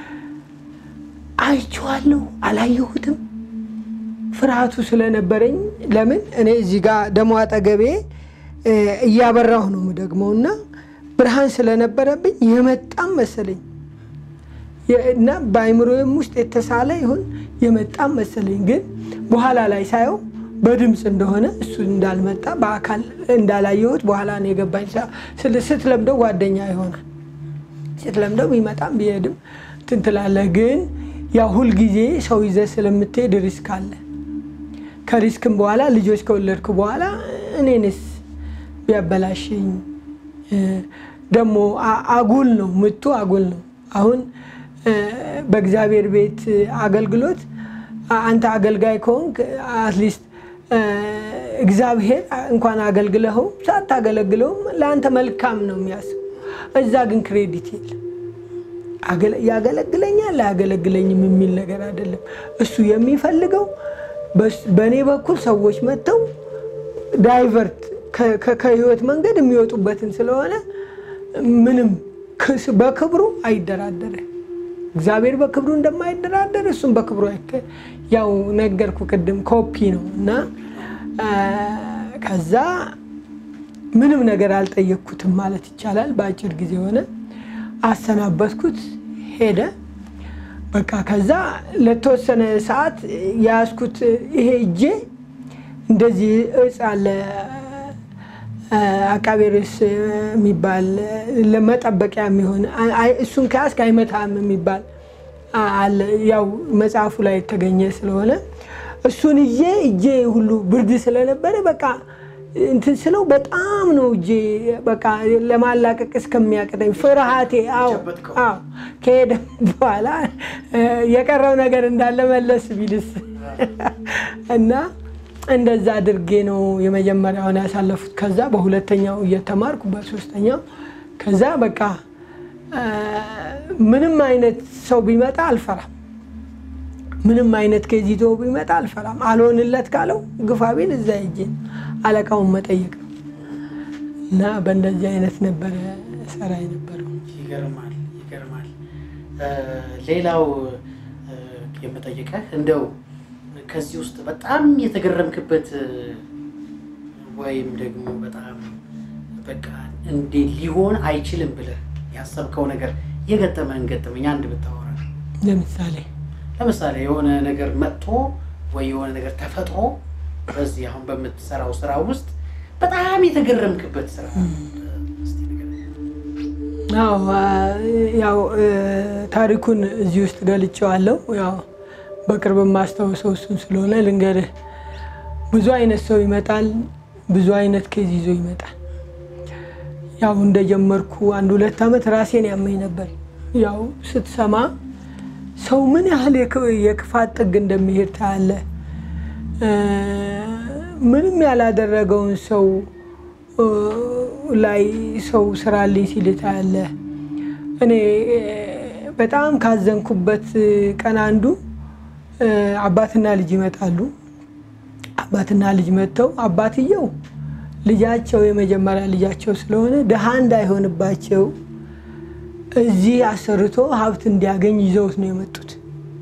አይቼዋለሁ፣ አላየሁትም ፍርሃቱ ስለነበረኝ ለምን እኔ እዚህ ጋር ደሞ አጠገቤ እ፣ እያበራሁ ነው የምደግመው እና ብርሃን ስለነበረብኝ የመጣም መሰለኝ የ- እና በአይምሮዬም ውስጥ የተሳለ ይሁን የመጣም መሰለኝ። ግን በኋላ ላይ ሳየው በድምፅ እንደሆነ እሱ እንዳልመጣ በአካል እንዳላየሁት በኋላ ነው የገባኝ። ሳ- ስል- ስትለምደው ጓደኛ ይሆናል። ስትለምደው ቢመጣም ቢሄድም እንትን ትላለህ። ግን ያው ሁልጊዜ ሰው ይዘህ ስለምትሄድ ሪስክ አለ። ከሪስክም በኋላ ልጆች ከወለድኩ በኋላ እኔንስ ቢያበላሽኝ እ፣ ደግሞ አ- አጉል ነው ምቱ አጉል ነው። አሁን እ፣ በእግዚአብሔር ቤት አገልግሎት አ- አንተ አገልጋይ ከሆንክ አትሊስት እግዚአብሔር እንኳን አገልግለኸው ሳታገለግለውም ለአንተ መልካም ነው የሚያስብ። እዛ ግን ክሬዲት የለም። አገለ- ያገለግለኛል አያገለግለኝም የሚል ነገር አይደለም። እሱ የሚፈልገው በስ- በእኔ በኩል ሰዎች መጥተው ዳይቨርት ከ- ከ- ከህይወት መንገድ የሚወጡበትን ስለሆነ ምንም ክስ- በክብሩ አይደራደርም። እግዚአብሔር በክብሩ እንደማይደራደር እሱም በክብሩ አይከ- ያው ነገርኩ ቅድም ኮፒ ነው እና አ፣ ከዛ ምንም ነገር አልጠየቅኩትም ማለት ይቻላል። በአጭር ጊዜ ሆነ። አሰናበትኩት፣ ሄደ። በቃ ከዛ ለተወሰነ ሰዓት የያዝኩት ይሄ እጄ እንደዚህ እጽ አለ አቃቤ ርዕስ የሚባል ለመጠበቂያ የሚሆን አይ- እሱን ከያዝክ አይመታም የሚባል አለ። ያው መጽሐፉ ላይ የተገኘ ስለሆነ እሱን እጄ እጄ ሁሉ ብርድ ስለነበረ በቃ እንትን ስለው በጣም ነው እጄ በቃ ለማላቀቅ እስከሚያቅተኝ ፍርሃቴ። አዎ ጨበጥከው? አዎ ከሄደ በኋላ እ፣ የቀረው ነገር እንዳለ መለስ ቢልስ እና እንደዛ አድርጌ ነው የመጀመሪያውን ያሳለፉት። ከዛ በሁለተኛው እየተማርኩ በሶስተኛው ከዛ በቃ አ፣ ምንም አይነት ሰው ቢመጣ አልፈራም። ምንም አይነት ኬዝ ይዞ ቢመጣ አልፈራም። አልሆንለት ካለው ግፋ ቢል እዛ ሄጄ አለቃውን መጠየቅ ነው እና በእንደዚህ አይነት ነበረ ሰራ የነበረው። ይገርማል ይገርማል። እ፣ ሌላው እ፣ የምጠይቀህ እንደው ከዚህ ውስጥ በጣም የተገረምክበት እ፣ ወይም ደግሞ በጣም በቃ እንዴ ሊሆን አይችልም ብለህ ያሰብከው ነገር የገጠመህን ገጠመኝ አንድ ብታወራ። ለምሳሌ ለምሳሌ የሆነ ነገር መጥቶ ወይ የሆነ ነገር ተፈጥሮ በዚህ አሁን በምትሰራው ስራ ውስጥ በጣም የተገረምክበት ስራ እስቲ ንገረኝ። አዎ አ- ያው እ፣ ታሪኩን እዚህ ውስጥ ገልጬዋለሁ። ያው በቅርብ የማስታውሰው እሱን ስለሆነ ልንገርህ። ብዙ አይነት ሰው ይመጣል፣ ብዙ አይነት ኬዝ ይዞ ይመጣል። ያው እንደጀመርኩ አንድ ሁለት ዓመት ራሴን ያመኝ ነበር። ያው ስትሰማ ሰው ምን ያህል የክ- የክፋት ጥግ እንደሚሄድ ታያለህ። እ፣ ምንም ያላደረገውን ሰው እ፣ ላይ ሰው ስራልኝ ሲል ታያለህ። እኔ እ፣ በጣም ካዘንኩበት ቀን አንዱ እ፣ አባትና ልጅ ይመጣሉ። አባትና ልጅ መጥተው አባትየው ልጃቸው የመጀመሪያ ልጃቸው ስለሆነ ድሃ እንዳይሆንባቸው እዚህ አሰርቶ ሀብት እንዲያገኝ ይዘውት ነው የመጡት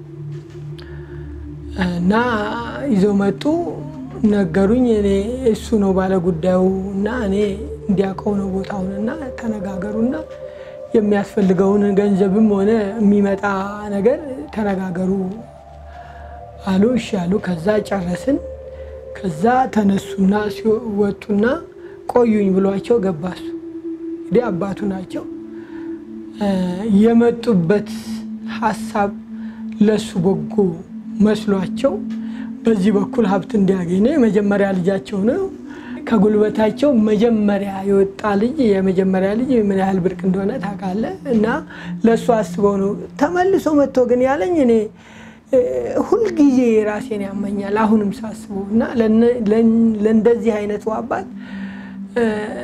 እና ይዘው መጡ። ነገሩኝ። እኔ እሱ ነው ባለ ጉዳዩ እና እኔ እንዲያውቀው ነው ቦታውን እና ተነጋገሩና የሚያስፈልገውን ገንዘብም ሆነ የሚመጣ ነገር ተነጋገሩ አሉ። እሺ አሉ። ከዛ ጨረስን። ከዛ ተነሱና ሲወጡና ቆዩኝ ብሏቸው ገባሱ። እንግዲህ አባቱ ናቸው። እ፣ የመጡበት ሀሳብ ለሱ በጎ መስሏቸው በዚህ በኩል ሀብት እንዲያገኝ ነው። የመጀመሪያ ልጃቸው ነው። ከጉልበታቸው መጀመሪያ የወጣ ልጅ የመጀመሪያ ልጅ ምን ያህል ብርቅ እንደሆነ ታውቃለህ። እና ለእሱ አስበው ነው ተመልሶ መጥቶ ግን ያለኝ እኔ እ፣ ሁልጊዜ ራሴን ያመኛል አሁንም ሳስበው እና ለነ- ለን- ለእንደዚህ አይነቱ አባት እ፣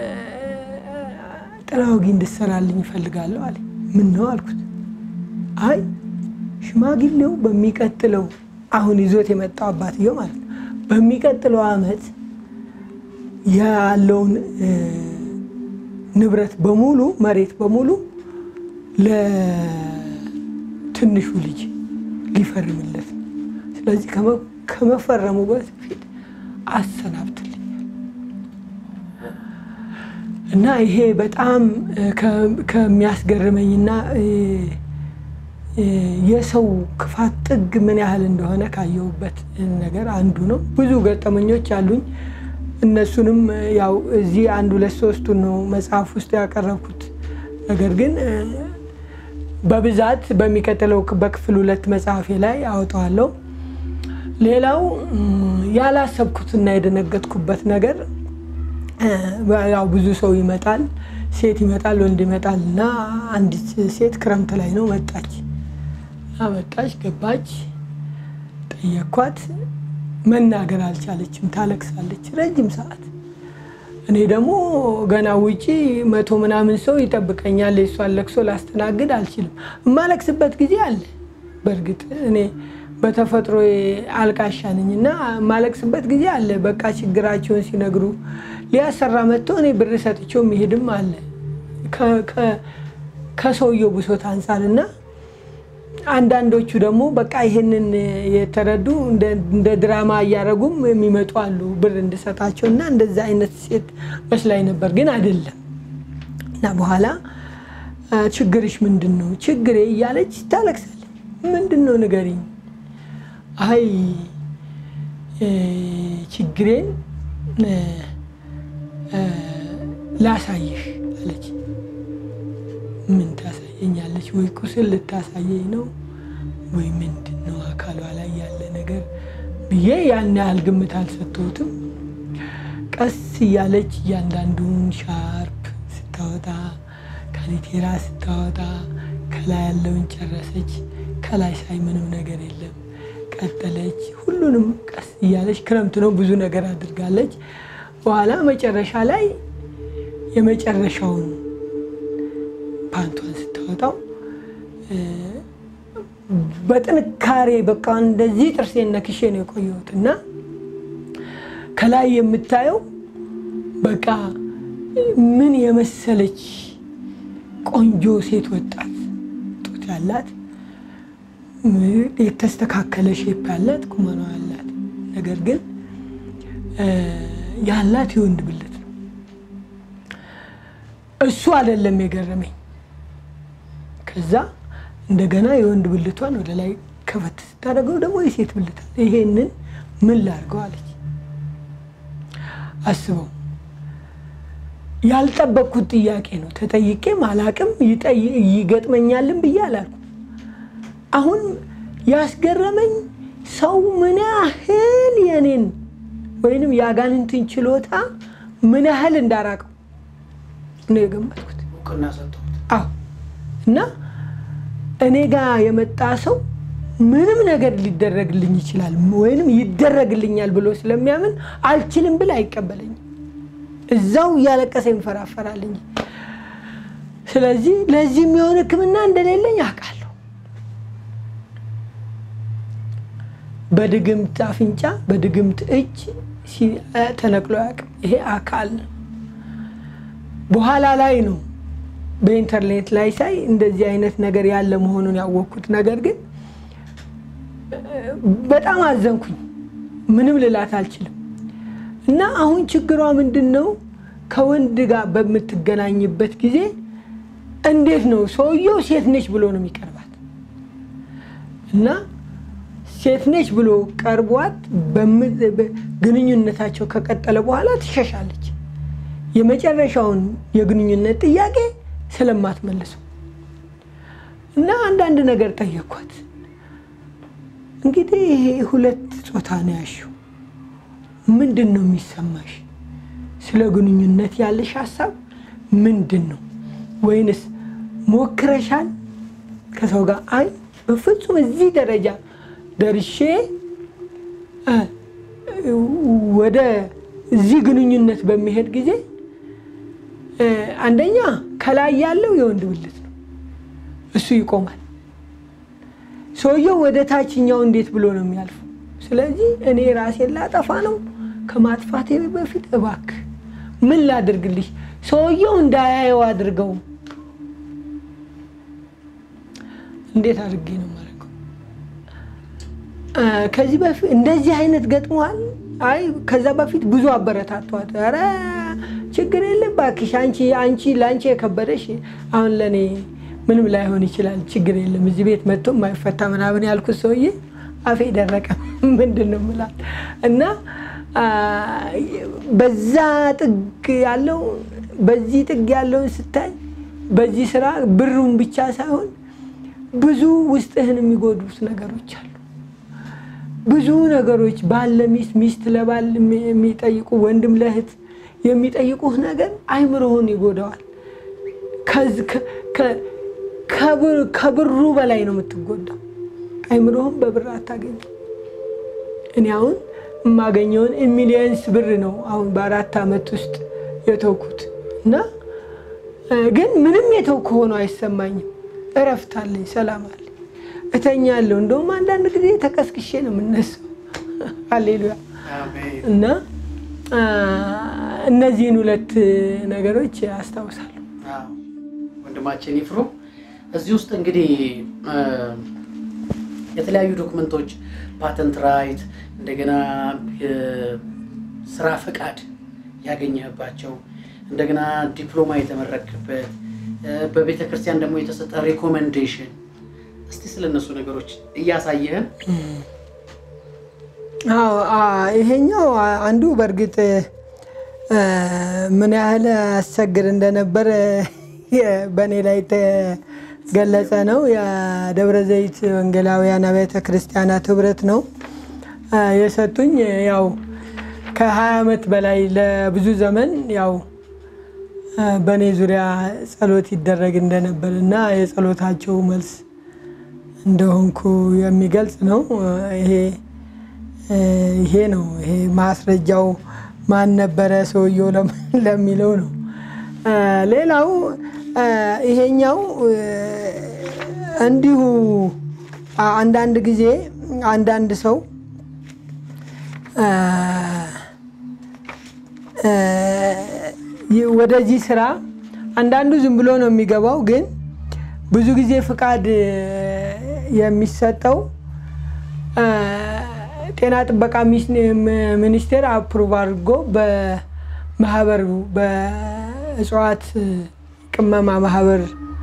ጥላ ወጊ እንድሰራልኝ እፈልጋለሁ አለ። ምን ነው አልኩት። አይ ሽማግሌው በሚቀጥለው አሁን ይዞት የመጣው አባትየው ማለት ነው በሚቀጥለው ዓመት ያለውን እ፣ ንብረት በሙሉ መሬት በሙሉ ለትንሹ ልጅ ሊፈርምለት ነው። ስለዚህ ከመ- ከመፈረሙ በፊት አሰናብትልኛል እና ይሄ በጣም እ፣ ከ- ከሚያስገርመኝና እ፣ እ፣ የሰው ክፋት ጥግ ምን ያህል እንደሆነ ካየሁበት ነገር አንዱ ነው። ብዙ ገጠመኞች አሉኝ። እነሱንም እ፣ ያው እዚህ አንድ ሁለት ሶስቱን ነው መጽሐፍ ውስጥ ያቀረብኩት። ነገር ግን እ፣ በብዛት በሚቀጥለው በክፍል ሁለት መጽሐፌ ላይ አወጣዋለሁ። ሌላው እም፣ ያላሰብኩትና የደነገጥኩበት ነገር እ፣ ያው ብዙ ሰው ይመጣል፣ ሴት ይመጣል፣ ወንድ ይመጣል እና አንዲት ሴት ክረምት ላይ ነው መጣች እና መጣች፣ ገባች፣ ጠየኳት። መናገር አልቻለችም፣ ታለቅሳለች ረጅም ሰዓት። እኔ ደግሞ ገና ውጪ መቶ ምናምን ሰው ይጠብቀኛል። የሷን ለቅሶ ላስተናግድ አልችልም። የማለቅስበት ጊዜ አለ። በእርግጥ እኔ በተፈጥሮ አልቃሻ ነኝ እና የማለቅስበት ጊዜ አለ። በቃ ችግራቸውን ሲነግሩ ሊያሰራ መጥቶ እኔ ብር ሰጥቼው የሚሄድም አለ ከ- ከ- ከሰውየው ብሶት አንጻር እና አንዳንዶቹ ደግሞ በቃ ይሄንን የተረዱ እንደ እንደ ድራማ እያደረጉም የሚመጡ አሉ ብር እንድሰጣቸው እና እንደዛ አይነት ሴት መስላኝ ነበር፣ ግን አይደለም። እና በኋላ አ፣ ችግርሽ ምንድን ነው? ችግሬ እያለች ታለቅሳለች። ምንድን ነው ንገሪኝ። አይ እ፣ ችግሬን እ፣ እ፣ ላሳይሽ አለች። ምን ታሳየኛለች? ወይ ቁስል ልታሳየኝ ነው ወይ ምንድን ነው አካሏ ላይ ያለ ነገር ብዬ ያን ያህል ግምት አልሰጠሁትም። ቀስ እያለች እያንዳንዱን ሻርፕ ስታወጣ ካኒቴራ ስታወጣ ከላይ ያለውን ጨረሰች። ከላይ ሳይ ምንም ነገር የለም። ቀጠለች። ሁሉንም ቀስ እያለች ክረምት ነው ብዙ ነገር አድርጋለች። በኋላ መጨረሻ ላይ የመጨረሻውን ፓንቷን ስታወጣው እ፣ በጥንካሬ በቃ እንደዚህ ጥርሴን ነክሼ ነው የቆየሁት እና ከላይ የምታየው በቃ ምን የመሰለች ቆንጆ ሴት ወጣት ጡት ያላት ም- የተስተካከለ ሼፕ ያላት ቁመኗ ያላት ነገር ግን እ፣ ያላት የወንድ ብልት ነው። እሱ አይደለም የገረመኝ። ከዛ እንደገና የወንድ ብልቷን ወደ ላይ ከፈት ስታደርገው ደግሞ የሴት ብልት አለ። ይሄንን ምን ላድርገው አለች። አስበው ያልጠበቅኩት ጥያቄ ነው። ተጠይቄም አላቅም ይጠይ- ይገጥመኛልም ብዬ አላልኩም። አሁን ያስገረመኝ ሰው ምን ያህል የኔን ወይንም የአጋንንትን ችሎታ ምን ያህል እንዳራቀው ነው የገመትኩት። እውቅና ሰጥተውት አዎ እና እኔ ጋር የመጣ ሰው ምንም ነገር ሊደረግልኝ ይችላል ወይንም ይደረግልኛል ብሎ ስለሚያምን አልችልም ብል አይቀበለኝም። እዛው እያለቀሰ ይንፈራፈራል እንጂ። ስለዚህ ለዚህ የሚሆን ሕክምና እንደሌለኝ አውቃለሁ። በድግምት አፍንጫ፣ በድግምት እጅ ሲ- ተነቅሎ አያውቅም። ይሄ አካል ነው። በኋላ ላይ ነው በኢንተርኔት ላይ ሳይ እንደዚህ አይነት ነገር ያለ መሆኑን ያወቅኩት። ነገር ግን በጣም አዘንኩኝ። ምንም ልላት አልችልም። እና አሁን ችግሯ ምንድን ነው? ከወንድ ጋር በምትገናኝበት ጊዜ እንዴት ነው ሰውየው ሴት ነች ብሎ ነው የሚቀርባት እና ሴት ነች ብሎ ቀርቧት በም- በ- ግንኙነታቸው ከቀጠለ በኋላ ትሸሻለች። የመጨረሻውን የግንኙነት ጥያቄ ስለማትመልሱ እና አንዳንድ ነገር ጠየኳት። እንግዲህ ይሄ ሁለት ጾታ ነው ያልሽው፣ ምንድን ነው የሚሰማሽ? ስለ ግንኙነት ያለሽ ሀሳብ ምንድን ነው? ወይንስ ሞክረሻል ከሰው ጋር? አይ በፍጹም እዚህ ደረጃ ደርሼ እ፣ ወደ እዚህ ግንኙነት በሚሄድ ጊዜ እ፣ አንደኛ ከላይ ያለው የወንድ ብልት ነው፣ እሱ ይቆማል። ሰውየው ወደ ታችኛው እንዴት ብሎ ነው የሚያልፈው? ስለዚህ እኔ ራሴን ላጠፋ ነው። ከማጥፋቴ በፊት እባክህ ምን ላድርግልሽ? ሰውየው እንዳያየው አድርገው። እንዴት አድርጌ ነው የማደርገው? እ፣ ከዚህ በፊት እንደዚህ አይነት ገጥሟል። አይ ከዛ በፊት ብዙ አበረታቷት። ኧረ ችግር የለም እባክሽ አንቺ አንቺ ለአንቺ የከበደሽ አሁን ለእኔ ምንም ላይሆን ይችላል። ችግር የለም እዚህ ቤት መጥቶ የማይፈታ ምናምን ያልኩት ሰውዬ አፌ ደረቀ። ምንድን ነው የምላት እና አ፣ በዛ ጥግ ያለው በዚህ ጥግ ያለውን ስታይ በዚህ ስራ ብሩን ብቻ ሳይሆን ብዙ ውስጥህን የሚጎዱት ነገሮች አሉ። ብዙ ነገሮች ባል ለሚስት ሚስት ለባል የሚ- የሚጠይቁ ወንድም ለእህት የሚጠይቁህ ነገር አይምሮህን ይጎዳዋል። ከዝ- ከ- ከ- ከብር- ከብሩ በላይ ነው የምትጎዳው። አይምሮህን በብር አታገኝ። እኔ አሁን የማገኘውን ሚሊየንስ ብር ነው አሁን በአራት ዓመት ውስጥ የተውኩት እና እ፣ ግን ምንም የተውኩ ሆኖ አይሰማኝም። እረፍት አለኝ፣ ሰላም አለኝ፣ እተኛለሁ። እንደውም አንዳንድ ጊዜ ተቀስቅሼ ነው የምነሳው። ሃሌሉያ አሜን። እና አ፣ እነዚህን ሁለት ነገሮች አስታውሳለሁ። አዎ። ወንድማችን ይፍሩ እዚህ ውስጥ እንግዲህ እ፣ የተለያዩ ዶክመንቶች ፓተንት ራይት፣ እንደገና የስራ ፈቃድ ያገኘህባቸው፣ እንደገና ዲፕሎማ የተመረክበት፣ በቤተ ክርስቲያን ደግሞ የተሰጠ ሪኮሜንዴሽን፣ እስቲ ስለ እነሱ ነገሮች እያሳየህን አዎ አ፣ ይሄኛው አ- አንዱ በእርግጥ እ፣ ምን ያህል አስቸግር እንደነበር የ- በእኔ ላይ የተገለጸ ነው። የደብረ ዘይት ወንጌላውያን አብያተ ክርስቲያናት ህብረት ነው እ፣ የሰጡኝ። ያው ከ20 ዓመት በላይ ለብዙ ዘመን ያው እ፣ በእኔ ዙሪያ ጸሎት ይደረግ እንደነበር እና የጸሎታቸው መልስ እንደሆንኩ የሚገልጽ ነው። ይሄ ይሄ ነው ይሄ ማስረጃው ማን ነበረ ሰውየው ለሚለው ነው። ሌላው ይሄኛው እንዲሁ አንዳንድ ጊዜ አንዳንድ ሰው ወደዚህ ስራ አንዳንዱ ዝም ብሎ ነው የሚገባው። ግን ብዙ ጊዜ ፍቃድ የሚሰጠው ጤና ጥበቃ ሚኒስቴር አፕሩቭ አድርጎ በማህበሩ በእጽዋት ቅመማ ማህበር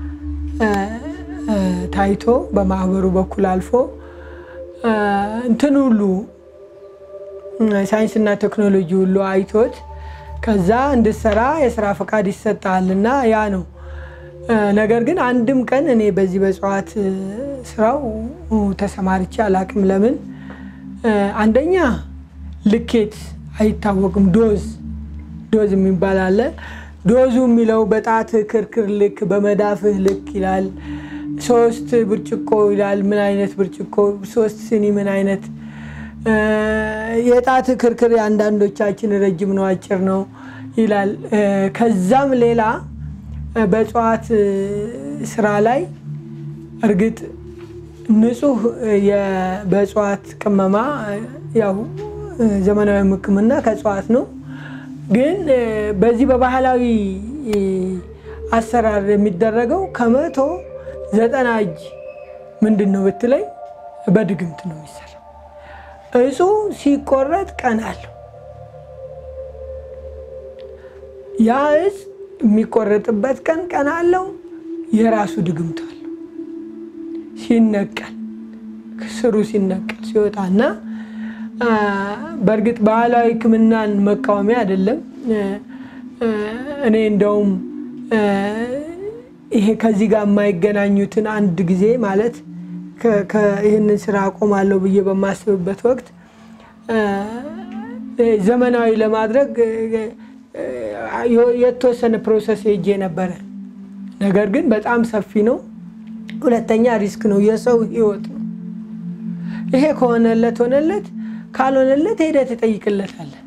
ታይቶ በማህበሩ በኩል አልፎ እንትን ሁሉ ሳይንስና ቴክኖሎጂ ሁሉ አይቶት ከዛ እንድሰራ የስራ ፈቃድ ይሰጣል እና ያ ነው። ነገር ግን አንድም ቀን እኔ በዚህ በእጽዋት ስራው ተሰማርቼ አላቅም። ለምን? አንደኛ ልኬት አይታወቅም። ዶዝ ዶዝ የሚባል አለ። ዶዙ የሚለው በጣት ክርክር ልክ በመዳፍህ ልክ ይላል። ሶስት ብርጭቆ ይላል። ምን አይነት ብርጭቆ? ሶስት ስኒ ምን አይነት የጣት ክርክር የአንዳንዶቻችን ረጅም ነው አጭር ነው ይላል። ከዛም ሌላ በእጽዋት ስራ ላይ እርግጥ ንጹህ በእጽዋት ቅመማ ያው ዘመናዊ ሕክምና ከእጽዋት ነው። ግን በዚህ በባህላዊ አሰራር የሚደረገው ከመቶ ዘጠና እጅ ምንድን ነው ብትለኝ በድግምት ነው የሚሰራ። እጹ ሲቆረጥ ቀን አለው። ያ እጽ የሚቆረጥበት ቀን ቀን አለው። የራሱ ድግምት አለው። ሲነቀል ስሩ ሲነቀል ሲወጣና በእርግጥ ባህላዊ ሕክምናን መቃወሚያ አይደለም። እኔ እንደውም ይሄ ከዚህ ጋር የማይገናኙትን አንድ ጊዜ ማለት ይህንን ስራ አቆማለሁ ብዬ በማስብበት ወቅት ዘመናዊ ለማድረግ የተወሰነ ፕሮሰስ ሄጄ ነበረ። ነገር ግን በጣም ሰፊ ነው። ሁለተኛ ሪስክ ነው፣ የሰው ህይወት ነው። ይሄ ከሆነለት ሆነለት፣ ካልሆነለት ሄደህ ትጠይቅለታለህ።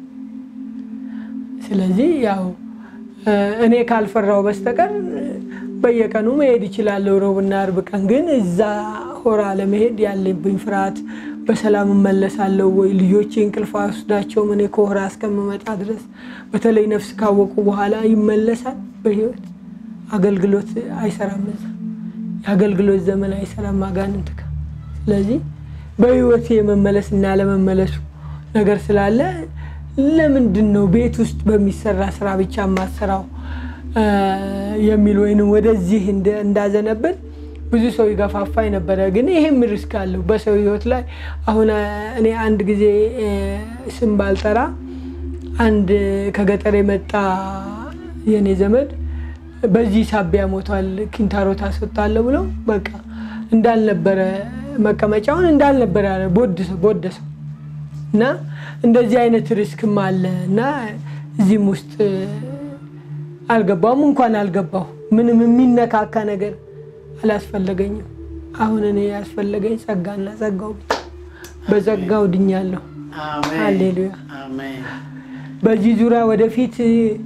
ስለዚህ ያው እኔ ካልፈራው በስተቀር በየቀኑ መሄድ ይችላለሁ። ሮብና አርብ ቀን ግን እዛ ሆራ ለመሄድ ያለብኝ ፍርሃት በሰላም እመለሳለሁ ወይ ልጆቼ እንቅልፍ ወስዳቸው እኔ ከሆራ እስከምመጣ ድረስ በተለይ ነፍስ ካወቁ በኋላ ይመለሳል በህይወት አገልግሎት አይሰራም። እዛ የአገልግሎት ዘመን አይሰራም አጋንንት ጋር። ስለዚህ በህይወት የመመለስ እና ያለመመለሱ ነገር ስላለ ለምንድን ነው ቤት ውስጥ በሚሰራ ስራ ብቻ የማሰራው የሚል ወይንም ወደዚህ እንዳዘነብል ብዙ ሰው ይገፋፋኝ ነበረ። ግን ይሄም ሪስክ አለው በሰው ህይወት ላይ። አሁን እኔ አንድ ጊዜ ስም ባልጠራ አንድ ከገጠር የመጣ የኔ ዘመድ በዚህ ሳቢያ ሞቷል፣ ኪንታሮት አስወጣለሁ ብለው በቃ እንዳልነበረ መቀመጫውን እንዳልነበረ ቦደሰው እና እንደዚህ አይነት ሪስክም አለ እና እዚህም ውስጥ አልገባውም። እንኳን አልገባሁ ምንም የሚነካካ ነገር አላስፈለገኝም። አሁን እኔ ያስፈለገኝ ጸጋና ጸጋው ብቻ። በጸጋው ድኛለሁ። ሃሌሉያ። በዚህ ዙሪያ ወደፊት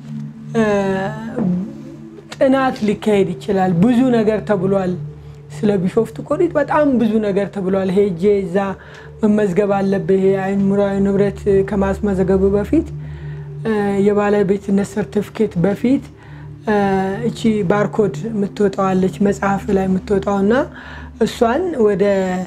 ጥናት ሊካሄድ ይችላል። ብዙ ነገር ተብሏል። ስለ ቢሾፍቱ ኮሪት በጣም ብዙ ነገር ተብሏል። ሄጄ እዛ መመዝገብ አለብህ። የአእምሯዊ ንብረት ከማስመዘገቡ በፊት የባለቤትነት ሰርቲፊኬት በፊት እቺ ባርኮድ የምትወጣዋለች መጽሐፍ ላይ የምትወጣው እና እሷን ወደ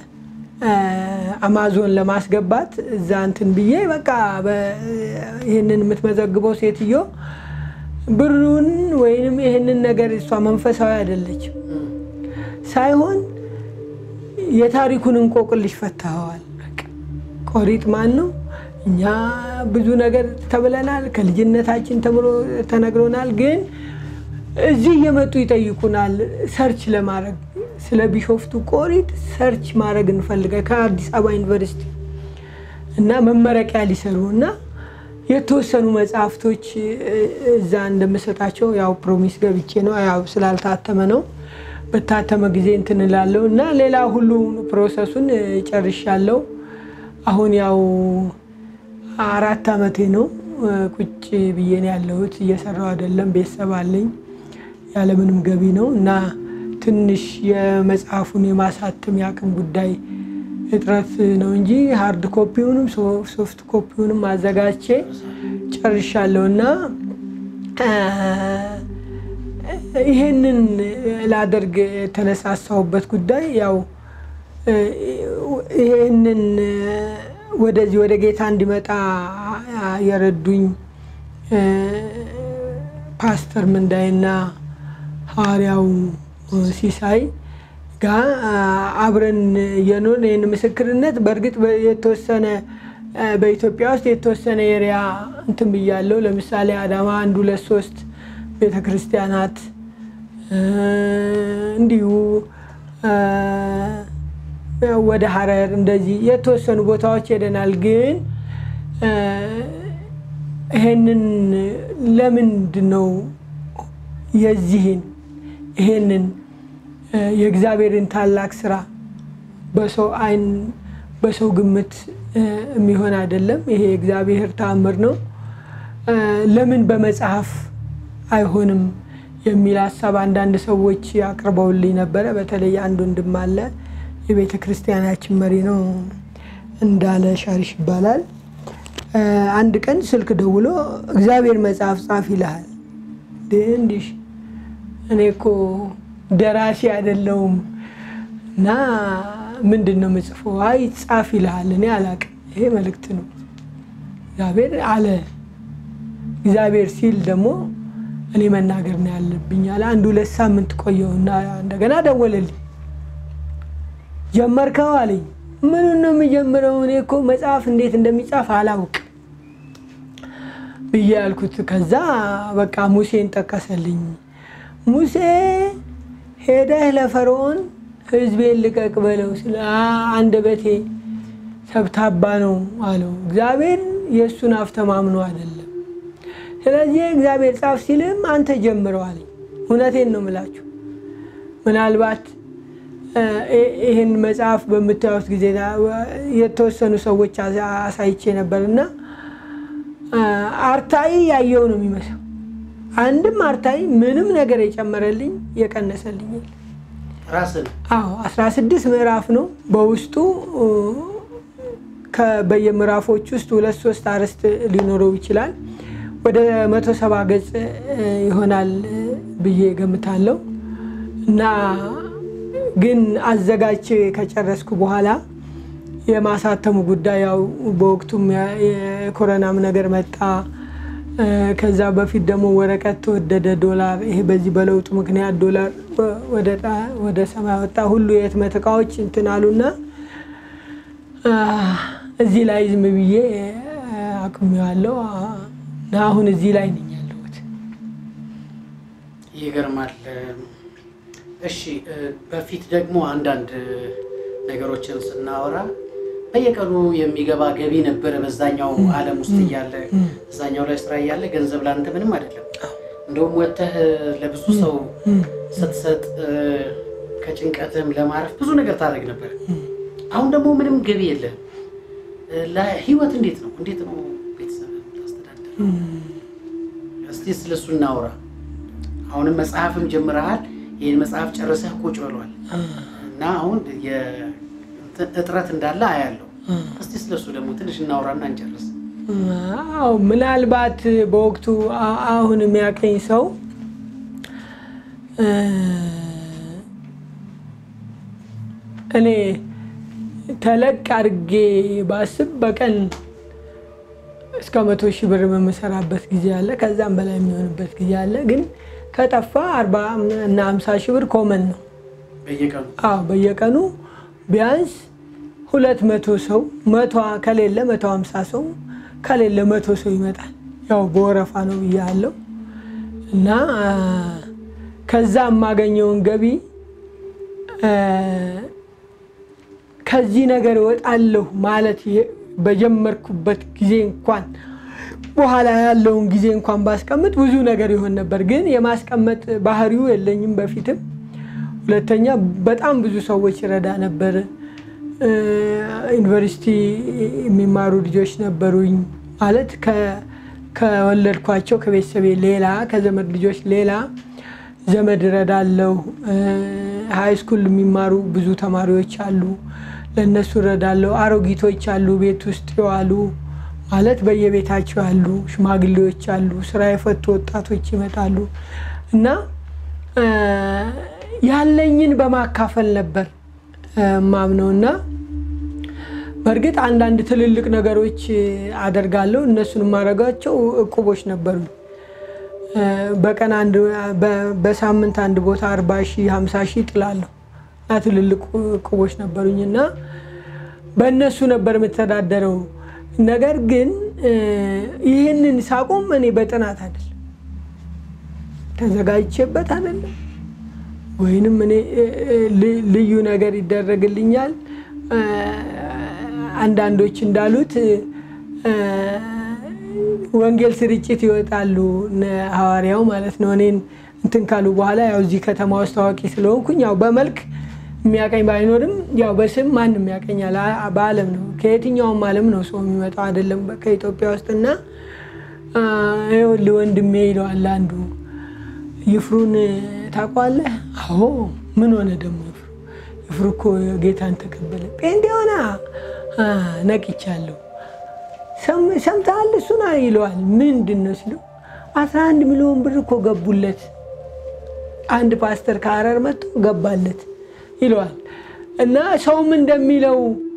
አማዞን ለማስገባት እዛ እንትን ብዬ በቃ ይህንን የምትመዘግበው ሴትዮ ብሩን ወይንም ይህንን ነገር እሷ መንፈሳዊ አይደለችም ሳይሆን የታሪኩን እንቆቅልሽ ፈታኸዋል። ቆሪጥ ማን ነው? እኛ ብዙ ነገር ተብለናል። ከልጅነታችን ተብሎ ተነግሮናል። ግን እዚህ እየመጡ ይጠይቁናል። ሰርች ለማድረግ ስለ ቢሾፍቱ ቆሪጥ ሰርች ማድረግ እንፈልገ ከአዲስ አበባ ዩኒቨርሲቲ እና መመረቂያ ሊሰሩ እና የተወሰኑ መጽሐፍቶች እዛ እንደምሰጣቸው ያው ፕሮሚስ ገብቼ ነው ያው ስላልታተመ ነው በታተመ ጊዜ እንትን እላለሁ እና ሌላ ሁሉ ፕሮሰሱን ጨርሻለሁ። አሁን ያው አራት ዓመቴ ነው ቁጭ ብዬ ነው ያለሁት። እየሰራው አይደለም። ቤተሰብ አለኝ ያለምንም ገቢ ነው እና ትንሽ የመጽሐፉን የማሳተም የአቅም ጉዳይ እጥረት ነው እንጂ ሀርድ ኮፒውንም ሶፍት ኮፒውንም አዘጋጅቼ ጨርሻለሁ እና ይሄንን ላደርግ የተነሳሳሁበት ጉዳይ ያው ይሄንን ወደዚህ ወደ ጌታ እንዲመጣ የረዱኝ ፓስተር ምንዳይና ሐዋርያው ሲሳይ ጋር አብረን የኖርን ይህን ምስክርነት በእርግጥ የተወሰነ በኢትዮጵያ ውስጥ የተወሰነ ኤሪያ እንትን ብያለሁ። ለምሳሌ አዳማ አንድ ሁለት ሶስት ቤተ ክርስቲያናት እንዲሁ ወደ ሀረር እንደዚህ የተወሰኑ ቦታዎች ሄደናል። ግን ይሄንን ለምንድን ነው የዚህን ይሄንን የእግዚአብሔርን ታላቅ ስራ በሰው አይን በሰው ግምት የሚሆን አይደለም። ይሄ የእግዚአብሔር ተአምር ነው። ለምን በመጽሐፍ አይሆንም የሚል ሀሳብ አንዳንድ ሰዎች አቅርበውልኝ ነበረ። በተለይ አንድ ወንድም አለ፣ የቤተ ክርስቲያናችን መሪ ነው፣ እንዳለ ሻሪሽ ይባላል። አንድ ቀን ስልክ ደውሎ እግዚአብሔር መጽሐፍ ጻፍ ይልሃል። እንዲሽ እኔ እኮ ደራሲ አይደለሁም እና ምንድን ነው የምጽፈው? አይ ጻፍ ይልሃል። እኔ አላቅም። ይሄ መልእክት ነው። እግዚአብሔር አለ። እግዚአብሔር ሲል ደግሞ እኔ መናገር ነው ያለብኝ አለ። አንድ ሁለት ሳምንት ቆየውና እንደገና ደወለልኝ። ጀመርከው አለኝ። ምኑን ነው የምጀምረው? እኔ እኮ መጽሐፍ እንዴት እንደሚጻፍ አላውቅ ብዬ ያልኩት። ከዛ በቃ ሙሴን ጠቀሰልኝ። ሙሴ ሄደህ ለፈርዖን ሕዝቤን ልቀቅ በለው ስለ አንደበቴ ሰብታባ ነው አለው። እግዚአብሔር የእሱን አፍ ተማምኖ አይደለም። ስለዚህ እግዚአብሔር ጻፍ ሲልም አንተ ጀምረው አለኝ። እውነቴን ነው የምላችሁ። ምናልባት ይህን መጽሐፍ በምታዩት ጊዜ የተወሰኑ ሰዎች አሳይቼ ነበር እና አርታኢ ያየው ነው የሚመስለው። አንድም አርታኢ ምንም ነገር የጨመረልኝ የቀነሰልኝ የለም። ራስን አዎ 16 ምዕራፍ ነው በውስጡ በየምዕራፎች ውስጥ ሁለት ሶስት አርዕስት ሊኖረው ይችላል። ወደ መቶ ሰባ ገጽ ይሆናል ብዬ ገምታለው እና ግን አዘጋጅ ከጨረስኩ በኋላ የማሳተሙ ጉዳይ ያው በወቅቱም የኮረናም ነገር መጣ። ከዛ በፊት ደግሞ ወረቀት ተወደደ፣ ዶላር ይሄ በዚህ በለውጡ ምክንያት ዶላር ወደ ሰማይ ወጣ። ሁሉ የህትመት እቃዎች እንትን አሉና እዚህ ላይ ዝም ብዬ አቁሜዋለሁ እና አሁን እዚህ ላይ ነኝ ያለሁት። ይገርማል። እሺ፣ በፊት ደግሞ አንዳንድ ነገሮችን ስናወራ በየቀኑ የሚገባ ገቢ ነበረ። በዛኛው ዓለም ውስጥ እያለ እዛኛው ላይ ስራ እያለ ገንዘብ ለአንተ ምንም አይደለም። እንደውም ወጥተህ ለብዙ ሰው ስትሰጥ ከጭንቀትም ለማረፍ ብዙ ነገር ታደርግ ነበር። አሁን ደግሞ ምንም ገቢ የለም። ለህይወት እንዴት ነው እንዴት ነው ቤተሰብ ታስተዳደር? እስቲ ስለሱ እናውራ። አሁንም መጽሐፍም ጀምረሃል። ይህን መጽሐፍ ጨርሰህ ቁጭ ብሏል እና አሁን እጥረት እንዳለ አያለው። እስቲ ስለሱ ደግሞ ትንሽ እናውራና እንጨርስ። አዎ ምናልባት በወቅቱ አሁን የሚያቀኝ ሰው እኔ ተለቅ አድርጌ ባስብ በቀን እስከ መቶ ሺህ ብር የምሰራበት ጊዜ አለ። ከዛም በላይ የሚሆንበት ጊዜ አለ። ግን ከጠፋ አርባ እና ሀምሳ ሺህ ብር ኮመን ነው። በየቀኑ አዎ በየቀኑ ቢያንስ ሁለት መቶ ሰው መቶ ከሌለ መቶ ሀምሳ ሰው ከሌለ መቶ ሰው ይመጣል። ያው በወረፋ ነው ብያለሁ እና ከዛ የማገኘውን ገቢ ከዚህ ነገር እወጣለሁ ማለት በጀመርኩበት ጊዜ እንኳን በኋላ ያለውን ጊዜ እንኳን ባስቀምጥ ብዙ ነገር ይሆን ነበር። ግን የማስቀመጥ ባህሪው የለኝም በፊትም። ሁለተኛ በጣም ብዙ ሰዎች ይረዳ ነበር። እ፣ ዩኒቨርሲቲ የሚማሩ ልጆች ነበሩኝ ማለት ከ- ከወለድኳቸው ከቤተሰቤ ሌላ ከዘመድ ልጆች ሌላ ዘመድ እረዳለሁ። ሀይ ስኩል የሚማሩ ብዙ ተማሪዎች አሉ፣ ለእነሱ እረዳለሁ። አሮጊቶች አሉ፣ ቤት ውስጥ የዋሉ ማለት በየቤታቸው ያሉ ሽማግሌዎች አሉ፣ ስራ የፈቱ ወጣቶች ይመጣሉ እና እ፣ ያለኝን በማካፈል ነበር ማምነው እና በእርግጥ አንዳንድ ትልልቅ ነገሮች አደርጋለሁ። እነሱን የማደርጋቸው እቁቦች ነበሩ። በቀን አንድ በ- በሳምንት አንድ ቦታ አርባ ሺህ ሀምሳ ሺህ ጥላለሁ እና ትልልቅ እቁቦች ነበሩኝ እና በእነሱ ነበር የምተዳደረው። ነገር ግን እ፣ ይህንን ሳቆም እኔ በጥናት አይደለም ተዘጋጅቼበት አይደለም ወይንም እኔ እ፣ እ፣ ል- ልዩ ነገር ይደረግልኛል እ፣ አንዳንዶች እንዳሉት እ፣ ወንጌል ስርጭት ይወጣሉ እነ ሐዋርያው ማለት ነው። እኔን እንትን ካሉ በኋላ ያው እዚህ ከተማ ውስጥ ታዋቂ ስለሆንኩኝ ያው በመልክ የሚያቀኝ ባይኖርም ያው በስም ማንም ያቀኛል። አ- በዓለም ነው ከየትኛውም ዓለም ነው ሰው የሚመጣው አይደለም ከኢትዮጵያ ውስጥና አ፣ ይኸውልህ ወንድሜ ይለዋል አንዱ ይፍሩን ታውቀዋለህ? አዎ። ምን ሆነ ደግሞ ይፍሩ? ይፍሩ እኮ ጌታን ተቀበለ። ጴንጤ ሆነ? አ፣ ነቅቻለሁ። ሰም- ሰምተሃል? እሱን ይለዋል። ምንድን ነው ሲለው አስራ አንድ ሚሊዮን ብር እኮ ገቡለት። አንድ ፓስተር ከሀረር መጥቶ ገባለት ይለዋል። እና ሰውም እንደሚለው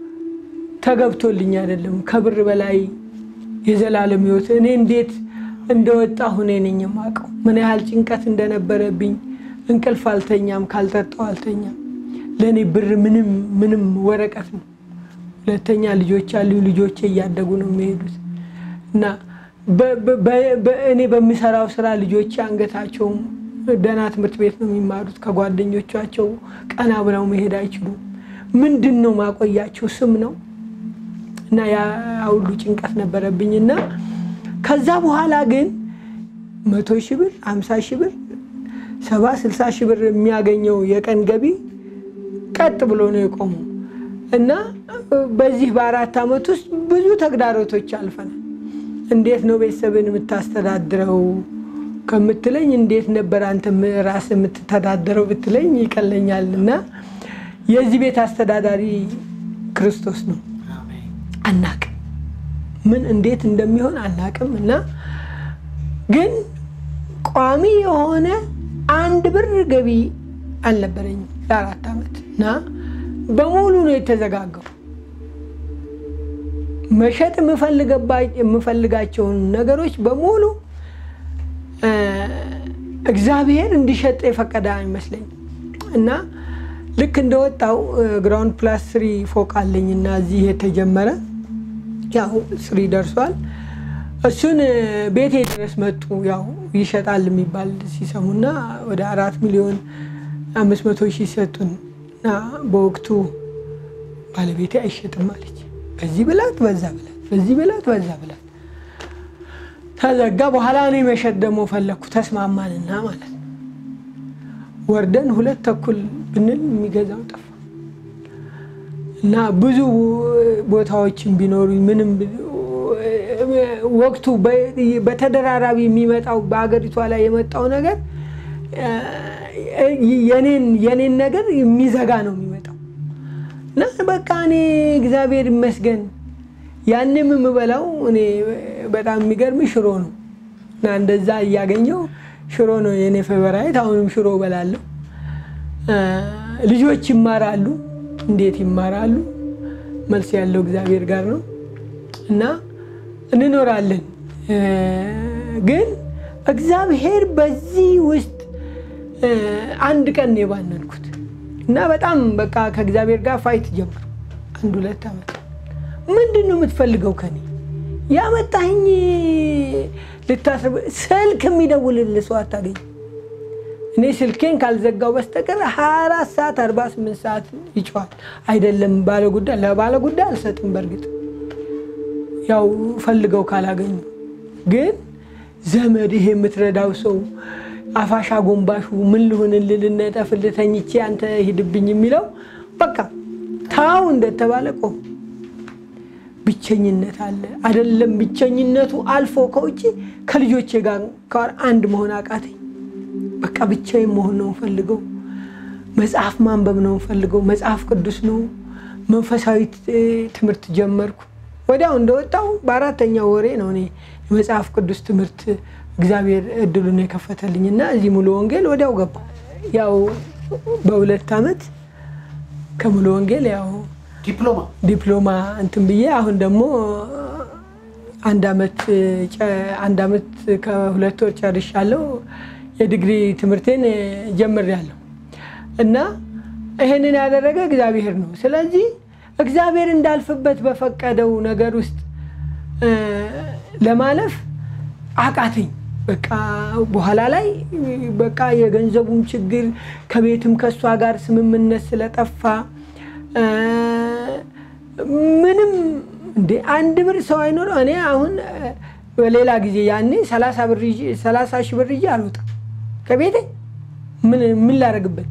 ተገብቶልኝ አይደለም ከብር በላይ የዘላለም ሕይወት እኔ እንዴት እንደወጣሁ እኔ ነኝ የማውቀው። ምን ያህል ጭንቀት እንደነበረብኝ እንቅልፍ አልተኛም፣ ካልጠጣው አልተኛም። ለእኔ ብር ምንም ምንም ወረቀት ነው። ሁለተኛ ልጆች አሉ። ልጆቼ እያደጉ ነው የሚሄዱት እና በ- በ- በ- እኔ በምሰራው ስራ ልጆቼ አንገታቸውም ደህና ትምህርት ቤት ነው የሚማሩት። ከጓደኞቻቸው ቀና ብለው መሄድ አይችሉም። ምንድን ነው ማቆያቸው? ስም ነው እና ያ ሁሉ ጭንቀት ነበረብኝ እና ከዛ በኋላ ግን መቶ ሺህ ብር አምሳ ሺህ ብር ሰባ ስልሳ ሺህ ብር የሚያገኘው የቀን ገቢ ቀጥ ብሎ ነው የቆመው እና በዚህ በአራት ዓመት ውስጥ ብዙ ተግዳሮቶች አልፈናል። እንዴት ነው ቤተሰብን የምታስተዳድረው ከምትለኝ እንዴት ነበር አንተ ራስ የምትተዳደረው ብትለኝ ይቀለኛል። እና የዚህ ቤት አስተዳዳሪ ክርስቶስ ነው። አሜን። አናቅም ምን እንዴት እንደሚሆን አናቅም። እና ግን ቋሚ የሆነ አንድ ብር ገቢ አልነበረኝም ለአራት ዓመት እና በሙሉ ነው የተዘጋጋው። መሸጥ የምፈልገባ- የምፈልጋቸውን ነገሮች በሙሉ እ፣ እግዚአብሔር እንዲሸጥ የፈቀደ አይመስለኝም እና ልክ እንደወጣው ግራውንድ ፕላስ ስሪ ፎቅ አለኝ እና እዚህ የተጀመረ ያው ስሪ ደርሷል። እሱን እ፣ ቤቴ ድረስ መጡ። ያው ይሸጣል የሚባል ሲሰሙና ወደ አራት ሚሊዮን አምስት መቶ ሺህ ሰጡን እና በወቅቱ ባለቤቴ አይሸጥም አለች። በዚህ ብላት በዛ ብላት፣ በዚህ ብላት በዛ ብላት ተዘጋ። በኋላ እኔ መሸጥ ደግሞ ፈለግኩ። ተስማማንና ማለት ነው ወርደን ሁለት ተኩል ብንል የሚገዛው ጠፋ እና ብዙ ቦታዎችን ቢኖሩኝ ምንም ብ- ወቅቱ በ- በተደራራቢ የሚመጣው በሀገሪቷ ላይ የመጣው ነገር እ፣ የኔን የኔን ነገር የሚዘጋ ነው የሚመጣው እና በቃ እኔ እግዚአብሔር ይመስገን ያንም የምበላው እኔ በጣም የሚገርም ሽሮ ነው እና እንደዛ እያገኘው ሽሮ ነው የኔ ፌቨራይት። አሁንም ሽሮ እበላለሁ። እ፣ ልጆች ይማራሉ። እንዴት ይማራሉ? መልስ ያለው እግዚአብሔር ጋር ነው እና እንኖራለን። እ፣ ግን እግዚአብሔር በዚህ ውስጥ እ፣ አንድ ቀን ነው የባነንኩት እና በጣም በቃ ከእግዚአብሔር ጋር ፋይት ጀምሩ። አንድ ሁለት ዓመት ምንድን ነው የምትፈልገው ከኔ ያመጣኝ ልታስር ስልክ የሚደውልልህ ሰው አታገኝ። እኔ ስልኬን ካልዘጋው በስተቀር 24 ሰዓት 48 ሰዓት ይጮሃል። አይደለም ባለ ጉዳይ ለባለ ጉዳይ አልሰጥም። በእርግጥ ያው ፈልገው ካላገኙ ግን ዘመድ ይሄ የምትረዳው ሰው አፋሻ ጎንባሹ ምን ልሁንልህ ልነጠፍልህ ተኝቼ አንተ ሂድብኝ የሚለው በቃ ታው እንደተባለ ቆም። ብቸኝነት አለ አይደለም። ብቸኝነቱ አልፎ ከውጭ ከልጆቼ ጋር ጋር አንድ መሆን አቃተኝ። በቃ ብቻዬን መሆን ነው ፈልገው። መጽሐፍ ማንበብ ነው ፈልገው። መጽሐፍ ቅዱስ ነው። መንፈሳዊ ትምህርት ጀመርኩ። ወዲያው እንደወጣው በአራተኛው ወሬ ነው እኔ የመጽሐፍ ቅዱስ ትምህርት እግዚአብሔር እድሉን የከፈተልኝ እና እዚህ ሙሉ ወንጌል ወዲያው ገባ። ያው በሁለት ዓመት ከሙሉ ወንጌል ያው ዲፕሎማ ዲፕሎማ እንትን ብዬ አሁን ደግሞ አንድ ዓመት አንድ ዓመት ከሁለት ወር ጨርሻለሁ። የዲግሪ ትምህርቴን ጀምሬያለሁ እና ይሄንን ያደረገ እግዚአብሔር ነው። ስለዚህ እግዚአብሔር እንዳልፍበት በፈቀደው ነገር ውስጥ ለማለፍ አቃተኝ። በቃ በኋላ ላይ በቃ የገንዘቡም ችግር ከቤትም ከእሷ ጋር ስምምነት ስለጠፋ ምንም እንደ አንድ ብር ሰው አይኖረው። እኔ አሁን በሌላ ጊዜ ያኔ ሰላሳ ሺህ ብር ይዤ አልወጣም ከቤቴ ምን ምን ላደርግበት።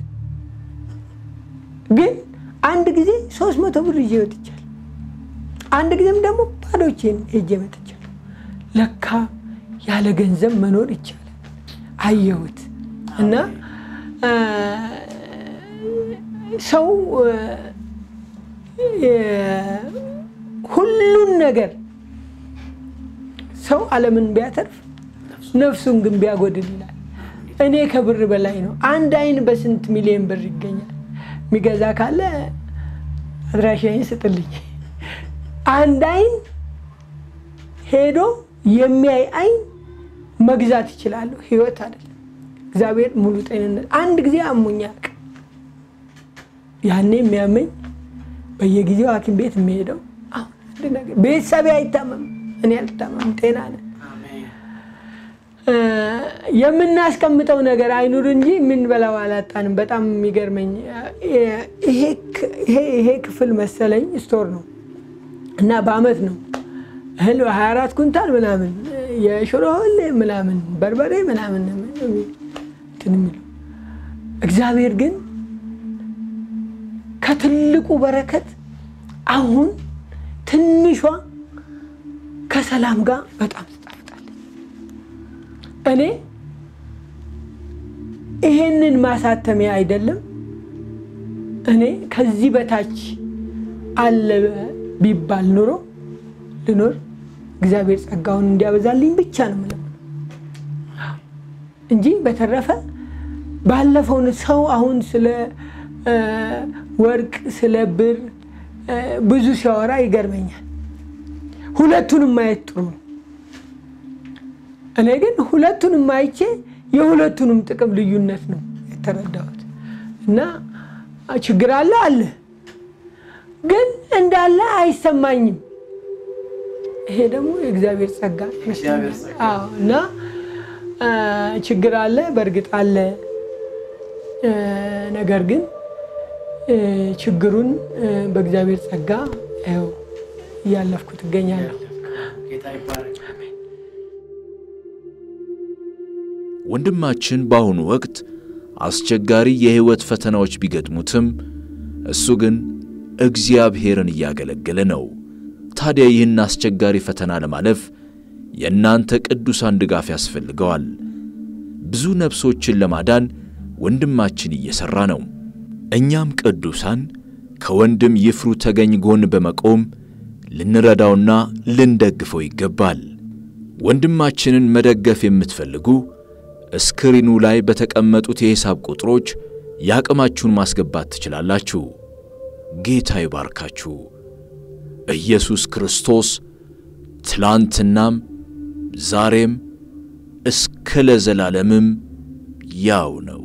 ግን አንድ ጊዜ ሶስት መቶ ብር ይዤ ወጥቻለሁ። አንድ ጊዜም ደግሞ ባዶቼን ሄጄ መጥቻለሁ። ለካ ያለ ገንዘብ መኖር ይቻላል። አየሁት እና ሰው ሁሉን ነገር ሰው ዓለምን ቢያተርፍ ነፍሱን ግን ቢያጎድል ይላል። እኔ ከብር በላይ ነው። አንድ አይን በስንት ሚሊዮን ብር ይገኛል? የሚገዛ ካለ አድራሻዬን ስጥልኝ። አንድ አይን ሄዶ የሚያይ አይን መግዛት ይችላለሁ። ህይወት አይደለም። እግዚአብሔር ሙሉ ጤንነት። አንድ ጊዜ አሞኝ አያውቅም። ያኔ የሚያመኝ በየጊዜው ሐኪም ቤት የሚሄደው አሁን አንድ ነገር ቤተሰቤ አይታመም፣ እኔ አልታመም፣ ጤና ነን። የምናስቀምጠው ነገር አይኑር እንጂ የምንበላው አላጣንም። በጣም የሚገርመኝ ይሄ ክፍል መሰለኝ ስቶር ነው እና በአመት ነው እህል 24 ኩንታል ምናምን የሽሮ እህል ምናምን በርበሬ ምናምን እንትን የሚለው እግዚአብሔር ግን ከትልቁ በረከት አሁን ትንሿ ከሰላም ጋር በጣም ትጣፍጣለች። እኔ ይሄንን ማሳተሚያ አይደለም እኔ ከዚህ በታች አለ ቢባል ኑሮ ልኖር እግዚአብሔር ጸጋውን እንዲያበዛልኝ ብቻ ነው የምለው እንጂ በተረፈ ባለፈውን ሰው አሁን ስለ ወርቅ ስለ ብር ብዙ ሲያወራ ይገርመኛል። ሁለቱንም ማየት ጥሩ ነው። እኔ ግን ሁለቱንም አይቼ የሁለቱንም ጥቅም ልዩነት ነው የተረዳሁት እና ችግር አለ አለ ግን እንዳለ አይሰማኝም። ይሄ ደግሞ የእግዚአብሔር ጸጋ አዎ። እና ችግር አለ፣ በእርግጥ አለ። ነገር ግን ችግሩን በእግዚአብሔር ጸጋ ይኸው እያለፍኩት እገኛለሁ። ጌታ ይባረክ። ወንድማችን በአሁኑ ወቅት አስቸጋሪ የሕይወት ፈተናዎች ቢገጥሙትም እሱ ግን እግዚአብሔርን እያገለገለ ነው። ታዲያ ይህን አስቸጋሪ ፈተና ለማለፍ የእናንተ ቅዱሳን ድጋፍ ያስፈልገዋል። ብዙ ነፍሶችን ለማዳን ወንድማችን እየሠራ ነው። እኛም ቅዱሳን ከወንድም ይፍሩ ተገኝ ጎን በመቆም ልንረዳውና ልንደግፈው ይገባል። ወንድማችንን መደገፍ የምትፈልጉ እስክሪኑ ላይ በተቀመጡት የሂሳብ ቁጥሮች የአቅማችሁን ማስገባት ትችላላችሁ። ጌታ ይባርካችሁ። ኢየሱስ ክርስቶስ ትላንትናም ዛሬም እስከ ለዘላለምም ያው ነው።